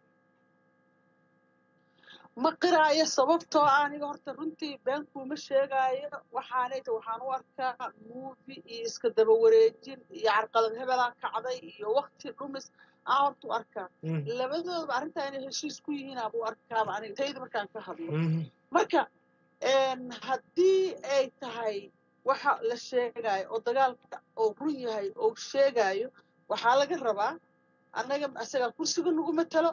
S4: ma qiraayo sababtoo ah aniga horta runtii been kuuma sheegaayo waxaanay ta waxaan u arkaa muufi iyo iska daba wareejin iyo carqalad hebelaa kacday iyo wakti dhumis aan horta u arkaa
S1: Mhm,
S4: labadoodaba arrintaa inay heshiis ku yihiin abu arkaaba aniga tayda markaan ka hadlo
S1: mhm,
S4: marka een, haddii ay tahay waxa la sheegaayo oo dagaalka oo run yahay oo sheegaayo waxaa laga rabaa annaga asagaa kursiga nagu matalo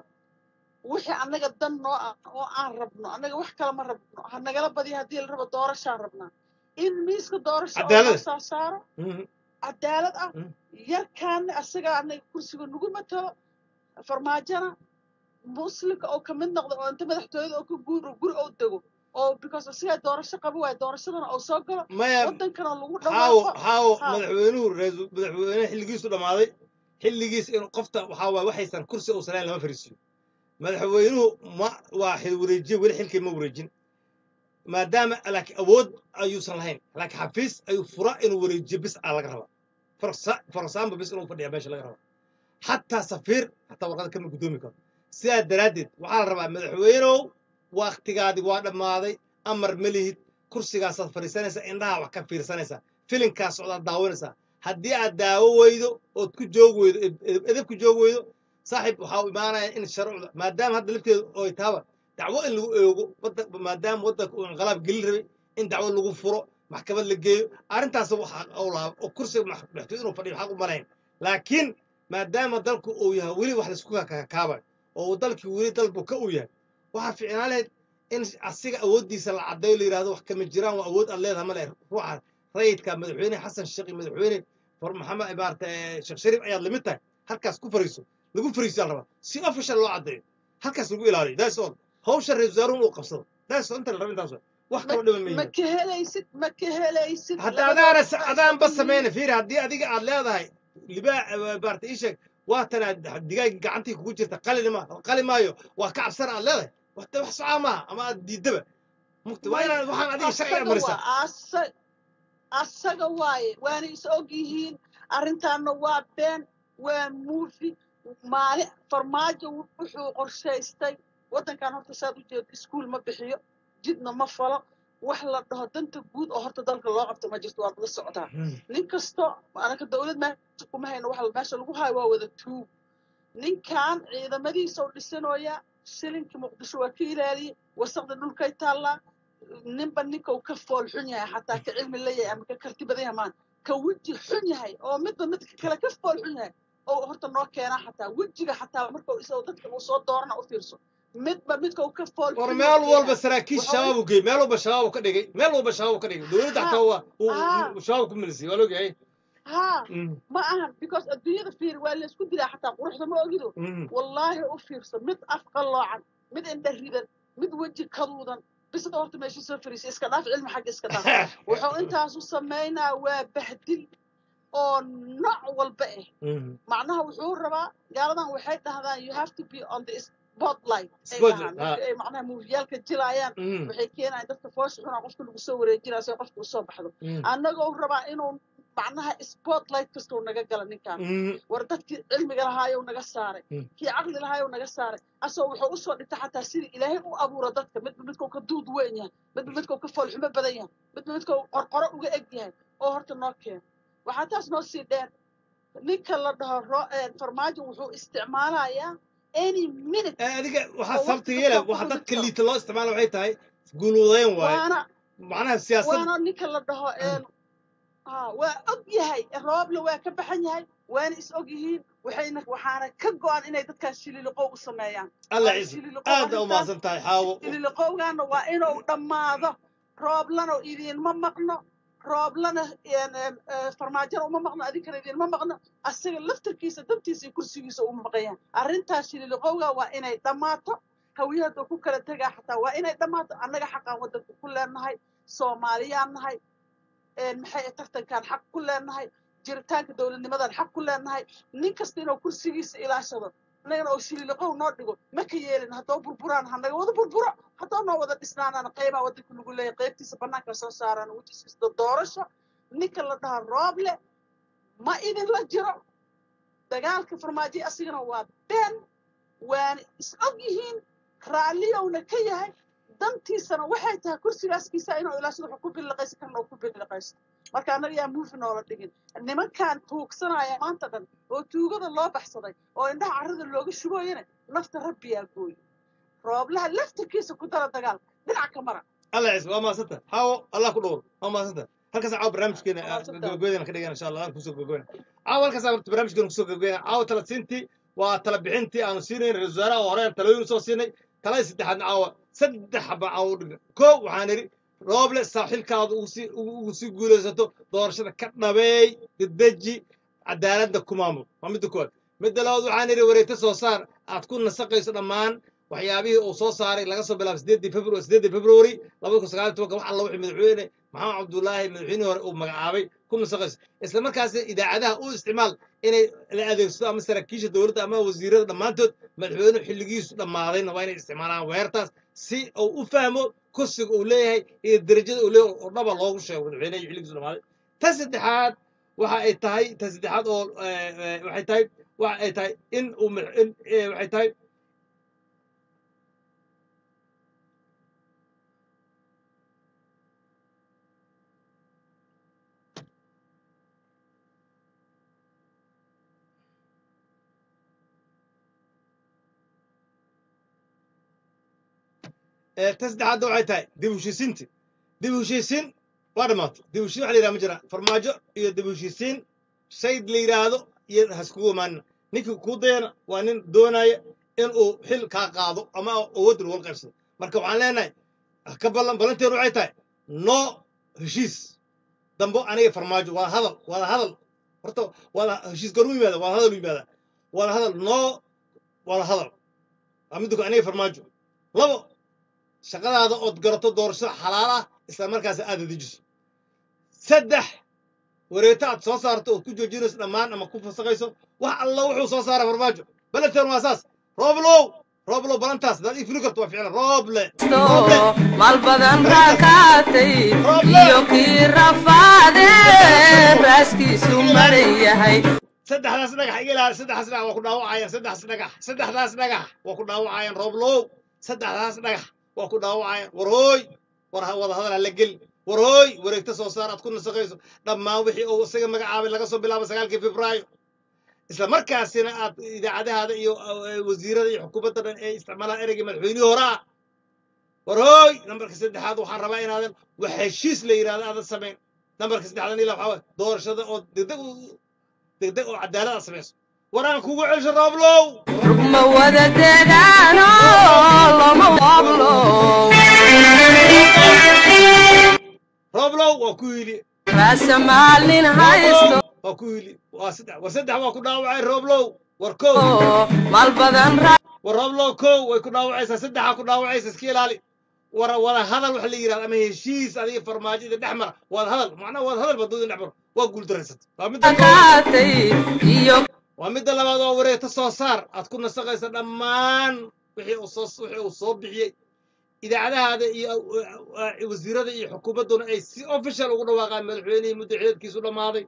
S4: wixii annaga dan noo ah oo aan rabno annaga wax kale ma rabno ha nagala badiya haddii la rabo doorashaan rabnaa in miiska doorasho oo
S1: Cadaalad.
S4: loo soo saaro
S1: mhm.
S4: cadaalad ah
S1: Mm.
S4: yarkaana asagaa annaga kursiga nagu matalo farmaajona muslimka oo kamid noqda oo inta madaxtooyada oo ka guuro guri oo dego oo because asigaa doorasho qaba waayo doorashadana oo soo galo
S1: maya
S4: wadankana lagu
S1: xaawo
S4: dhawaaqo
S1: xaawo
S4: Ha.
S1: madaxweynuhu ra-iisul madaxweyne xilligiisu dhammaaday xilligiis inuu qofta waxaa waay waxaysan kursi uusan lahayn lama fariisiyo madaxweynuhu ma waa xil wareejiye weli xilkii ma wareejin maadaama laakiin awood ayuusan lahayn laakiin xafiis ayuu fura inuu wareejiyo bis aa laga rabaa For- for example bis inuu fadhiya meesha laga rabaa xataa safiir xataa warqada kama guddoomi karo sidaa daraaddeed waxaa la rabaa madaxweynow waktigaadi waa dhammaaday amar ma lihid kursigaasaad fadhiisanaysaa indhaha wax ka fiirsanaysaa filinkaas socdaad daawanaysaa haddii aad daawo weydo ood ku joog weydo ed- ed- edeb ku joog weydo saaxiib waxaa u imaanaya in sharcuda maadaama hadda lafteedu oy taaba dacwo in lagu eego wadda- maadaama waddanka uu inqalaab gelin rabay in dacwo lagu furo maxkamad la geeyo arrintaas waxa u lahaa oo kursiga max- madaxtooy inuu fadhiyo xaq u malayn laakiin maadaama dalku uu yahay weli wax laisku kakakaabayo oo uu dalkii weli dalbu ka uu yahay waxaa fiicnaan lahayd in asiga awooddiisa la caddeeyo la yidhahdo wax kama jiraan waa awood aad leedahay male ruuxa rayidka madaxweyne xasan sheekh iyo madaxweyne far maxamed maarata sheekh shariif ayaad lamid tahay halkaas ku fariiso lagu fariisiyaa la rabaa si official loo caddeeyo halkaas lagu ilaaliyo that's all hawsha ra-isul wasaaruhu uu qabsado that's all inta la rabo intaas waay. wax kaloo dhiman
S4: ma
S1: mayihin
S4: ka helaysid ma ka helaysid
S1: hadda
S4: labadooda
S1: adaana
S4: waxay
S1: adaanba
S4: isku
S1: samayna
S4: yihiin
S1: fiiri haddii adiga aad leedahay libaa maarata ii sheeg waatana digaagii gacantii kugu jirta qalin ma qali maayo waa ka cabsana aad leedahay waxta wax socaa maaha ama aad diidaba mugta waa
S4: may
S1: inaan waxaan adiga sharciga
S4: asaga
S1: marisaa
S4: waa asa asaga waaye waana is og yihiin arrintaana waa been waa muufi maalin farmaajo wuxuu qorshaystay waddankan horta saad u jeedo iskuul ma bixiyo jidna ma falo wax la dhaho danta guud oo horta dalka loo qabto ma jirto waad la socdaa nin kasto anaka dowlad meesha kuma hayno waxa meesha lagu hayo waa wada tuug ninkan ciidamadiisa u dhisanooya shilinka muqdisho waa ka ilaaliyey wasaqda dhulkay taallaa ninba ninka uu ka fool xun yahay xataa ka cilmi leeyahay ama ka karti badan yahay maan ka weji xun yahay oo midba midka kale ka fool xun yahay oo horta noo keenaa xataa wejiga xataa marka isagoo dadka uu soo doorana u fiirso midba midka uu ka fool
S1: war
S4: xun
S1: meel
S4: yahay
S1: walba
S4: keenaa
S1: saraakiil
S4: waxa
S1: shabaab uu geeyey meel walba shabaab uu ka dhigay meel walba shabaab uu ka dhigay dowladda
S4: ha
S1: xataa waa
S4: ha
S1: uu shabaab ku milisay waa loogahay
S4: ha ma ahan because adduunyada fiir waa laysku dilaa xataa quruxda ma ogido wallaahi u fiirso mid af qalloocan mid indha ridan mid weji kaduudan bisada horta meeshuu soo fariisay iska dhaaf cilmi xagga iska dhaaf wuxuu intaasu samaynaa waa bahdil oo nooc walba ah
S1: Mhm.
S4: macnaha wuxuu rabaa gaaladan waxay dhahdaan you have to be on the spotlight ay
S1: Spotlight,
S4: dhahaan marka ay macnaha muufiyaalka jilaayaan
S1: Mhm.
S4: waxay keenayaan dadka foosha xunaa qofka lagu soo wareejinaa si qofka usoo baxdo
S1: Mhm.
S4: annagoo rabaa inuu macnaha spotlight kastoo naga gala ninkan
S1: Mhm.
S4: war dadkii cilmiga lahaayow naga saaray
S1: Mm.
S4: kii caqli lahaayow naga saaray asoo wuxuu usoo dhigta xataa sidii ilaahay u abuura dadka midba midkuu ka duud weyn yahay midba midkuu ka foolxumo badan yahay midba midkuu qorqoro uga eg yahay oo horta noo keeno waxaa taas noo sii dheer ninka la dhaho ro- eh, farmaajo wuxuu isticmaalayaa any minute
S1: Eh, adiga waxaa
S4: oo
S1: sababta
S4: waqti
S1: yeela
S4: kasta
S1: waxa
S4: ku
S1: dadka
S4: dhigto.
S1: liita loo isticmaalo waxay tahay guuluudayn waaye
S4: waana
S1: macnaha siyaasad
S4: waana ninka la dhaho een, haa, waa og yahay rooble waa ka baxan yahay waana is og yihiin waxayna waxaana ka go-an inay dadkaas shililiqow u sameeyaan
S1: alla
S4: waa
S1: ciise
S4: shililiqow
S1: aad u
S4: arrintaas
S1: mahadsan tahay xaawo
S4: shililiqowgaana waa inuu dhammaado rooblana idiinma maqno rooblana een, een, eh, farmaajona uma maqno adinkana idiinma maqno asaga laftarkiisa dantiisa iyo kursigiisa uma maqayaan arrintaas shililiqowga waa inay dhammaato hawiyahada ku kala tegaa xataa waa inay dhammaato annaga xaqaan waddanka ku leenahay soomaaliyaan nahay een, maxay tartankaan xaq ku leenahay jiritaanka dowladnimadan xaq ku leenahay nin kasta inuu kursigiisa ilaashado annagana oo shililiqow noo dhigo ma ka yeelin haddoo burburaan hanaga wada burburo haddoo noo wada dhisnaanaan qeybaha waddanka lagu leeyahay qeybtiisa bannaanka soo saaraan wejisiista doorasho ninka la dhaha rooble ma idinla jiro dagaalka farmaajo asigana waa been waana is og yihiin raalliyowna ka yahay dantiisana waxay tahay kursigaaskiisa inuu ilaashado wuxuu ku biliqaysan karna uu ku biliqaysto marka annaga yaa muufi noola dhigin nimankan tuugsanaya maanta dhan oo tuugada loo baxsaday oo indhaha carrada looga shubooyana nafta rabbiyaa gooyo rooblaha laftarkiisa ku dara dagaalka dhinac ka mara
S1: alla ciise waa mahadsan tahay xaawo allah ku dhowr waa mahadsan tahay halkaas caawa barnaamijkeena
S4: Waa mahadsan tahay.
S1: gabagabadana ka dhigana insha allah aan kusoo gabagabana caawa halkaas horta barnaamijkeena kusoo gabagabana caawa tala siintii waa tala bixintii aanu siinayn ra-iisul wasaaraha hore aan talooyin usoo siinay talada saddexaadna caawa saddex xaba caawa u dhigan koo waxaan idhi rooble saaxiilkaada ugu sii ugu ugu sii guulaysato doorashada ka dhabeey dedeji cadaaladda ku maamul waa midda koowaad midda labaad waxaan idhi wareegto soo saar aad ku nasaqayso dhammaan waxyaabihii uu soo saaray laga soo bilaabo sideedii februari sideedii februari labada kun sagaal iyo tobanka wax alla wixii madaxweyne maxamed cabdullaahi madaxweynihii hore uu magacaabay ku nasaqayso isla markaasna idaacadaha u isticmaal inay la adeegsado ama saraakiisha dowladda ama wasiirada dhammaantood madaxweynuhu xilligiisu dhammaadayna waa inay isticmaalaan weerartaas si uu u fahmo kursiga uu leeyahay iyo derajada uu leeyahay oo dhaba loogu sheego madaxweynaha iyo xilligiisu dhammaaday ta saddexaad waxa ay tahay ta saddexaad oo eh, eh, waxay tahay waxa ay tahay in uu madax- in eh, waxay tahay Eh, ta saddexaadna waxay tahay dib u heshiisiinti dib u heshiisiin waa dhammaatay dib u heshiisiin waxa la yidhaha ma jira farmaajo iyo dib u heshiisiin shay la yidhaahdo iyo haskugu imaanina ninkii kuu dayana waa nin doonaya in uu xil kaa qaado ama awoodda lagula qaybsado marka waxaan leenahay ka ballan ballanteenu waxay tahay no heshiis dambo aniga farmaajo waa hadal wada hadal horta wada heshiis goormu yimaada wada hadal u yimaada wada hadal no wada hadal waa midda ko aniga farmaajo labo shaqadaada ood garato doorasho xalaal ah isla markaas aad dejiso saddex wareegto aad soo saarto ood ku joojinayso dhammaan ama ku fasaqayso wax alla wuxuu soo saara farmaajo balanteen waa saas rooblow rooblow balantaas hadaad ii fuli karto waa ficlan rooble rooble
S5: mal badan raakaatay iyo kii rafaade raaskiisu maran yahay
S1: saddexdaas dhagax iga ilaali saddexdaas dhagax waa ku dhaawacayaan saddexdaas dhagax saddexdaas dhagax waa ku dhaawacayaan rooblow saddexdaas dhagax waa ku dhaawacayaan war hooy war ha- wada hadal ha la geli war hooy wareegto soo saar aad ku nasaqayso dhammaan wixii uu isaga magacaabay laga soo bilaabo sagaalkii febraayo isla markaasina aad idaacadahaada iyo eh, wasiirada iyo xukuumadda dhan ay isticmaalaan ereygii madaxweynihii hore ah war hooy nambarka saddexaad waxaan rabaa inaadan wax heshiis la yidhahdo aadan samayn nambarka saddexaad ilaa waxaa waye doorashada oo degdeg u- degdeg oo cadaalad aad samayso war aan kugu celsho rooblow
S5: rugma wada degaano lama waablo
S1: rooblow waa ku yili
S5: raasa maalin haysto
S1: waa ku yili waa saddex war saddex waa ku dhaawacay rooblow war kow
S5: mal badan
S1: war rooblow kow way ku dhaawacaysaa saddexaa ku dhaawacaysa iska ilaali war wada hadal waxa la yidhahda ama heshiis adiga farmaajo idin dhex mara wada hadal macnaha wada hadal baad idin dhex maro waa guuldarraysata waa midda koowaad
S5: qaatay iyo
S1: waa midda labaad waa wareegta soo saar aad ku nasaqaysa dhammaan wixii uu soo wixii uu soo bixiyey idaacadahaada iyo uh, wasiirada iyo xukuumadduna ay si official ugu dhawaaqaan madaxweynihii muddo xileedkiisu dhammaaday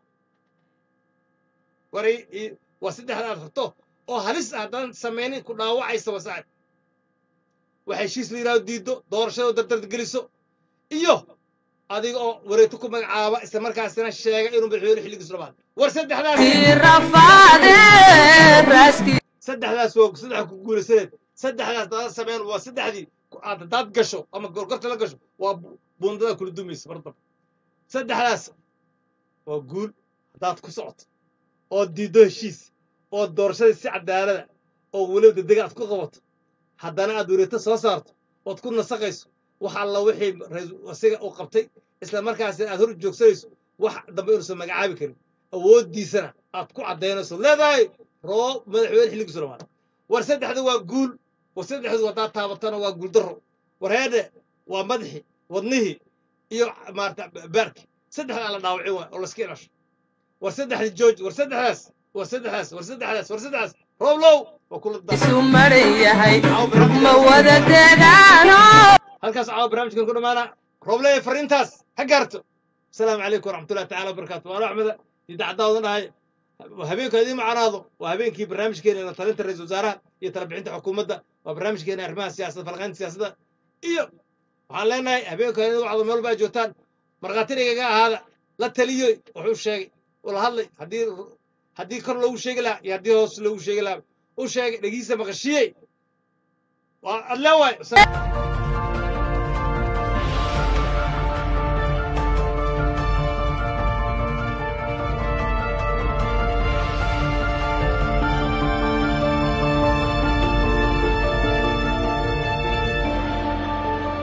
S1: waray i- waa saddexda aad rabto oo halis ah haddaan samaynin ku dhaawacaysa wasaaib wax heshiis la yidhahdo diiddo doorashada dardard geliso iyo adiga oo wareegto ku magacaaba isla markaasina sheega inuu madaxweyne xilligiisu dhammaaday war saddexdaas
S5: kii rafaadee raaskii
S1: saddexdaas waa saddexa ku guulaysaneed saddexdaas dada sameyn waa saddexdii ku- aad haddaad gasho ama gorgorta la gasho waa bu- buundada kula dumaysa mar dambe saddexdaas waa guul haddaad ku socoto oo diiddo heshiis oo doorashadii si cadaalada oo weliba degdega aad ku qabato haddana aad wareegto soo saarto ood ku nasaqayso wax alla wixii rais- asiga uu qabtay isla markaasina aad hor joogsanayso wax dambe inuusan magacaabi karin awooddiisana aad ku caddaynayso leedahay roob madaxweyne xilligiisu dhamaaday war saddexda waa guul war saddexdu haddaad taabatana waa guuldarro war heedhe waa madaxii wadnihii iyo maarata baarki saddexdaa la dhaawacin waay oo layska ilasho war saddexda jooj war saddexdaas war saddexdaas war saddexdaas war saddexdaas rooblow waa kula da
S5: isu maran yahay ma wada degaano
S1: halkaas caawa barnaamijkan ku dhammaana roobley fariintaas ha gaarto asalaamu calaykum waraxmatullahi tacaala wabarakaatu waana axmeda idaacaddaa wadan dhahay habeenka idiin macanaado waa habeenkii barnaamijkeena la talinta ra-iisul wasaaraha iyo talabixinta xukuumadda waa barnaamijkeena arrimaha siyaasadda falqaynta siyaasadda iyo waxaan leenahay habeenka idin wacdo meel baa joogtaan markhaatinaygaga ahaada la taliyoy wuxuu sheegay ula hadlay haddii haddii kor loogu sheegi lahaa iyo haddii hoos loogu sheegi lahaa u sheegay dhegiisa maqashiyey waa adle waay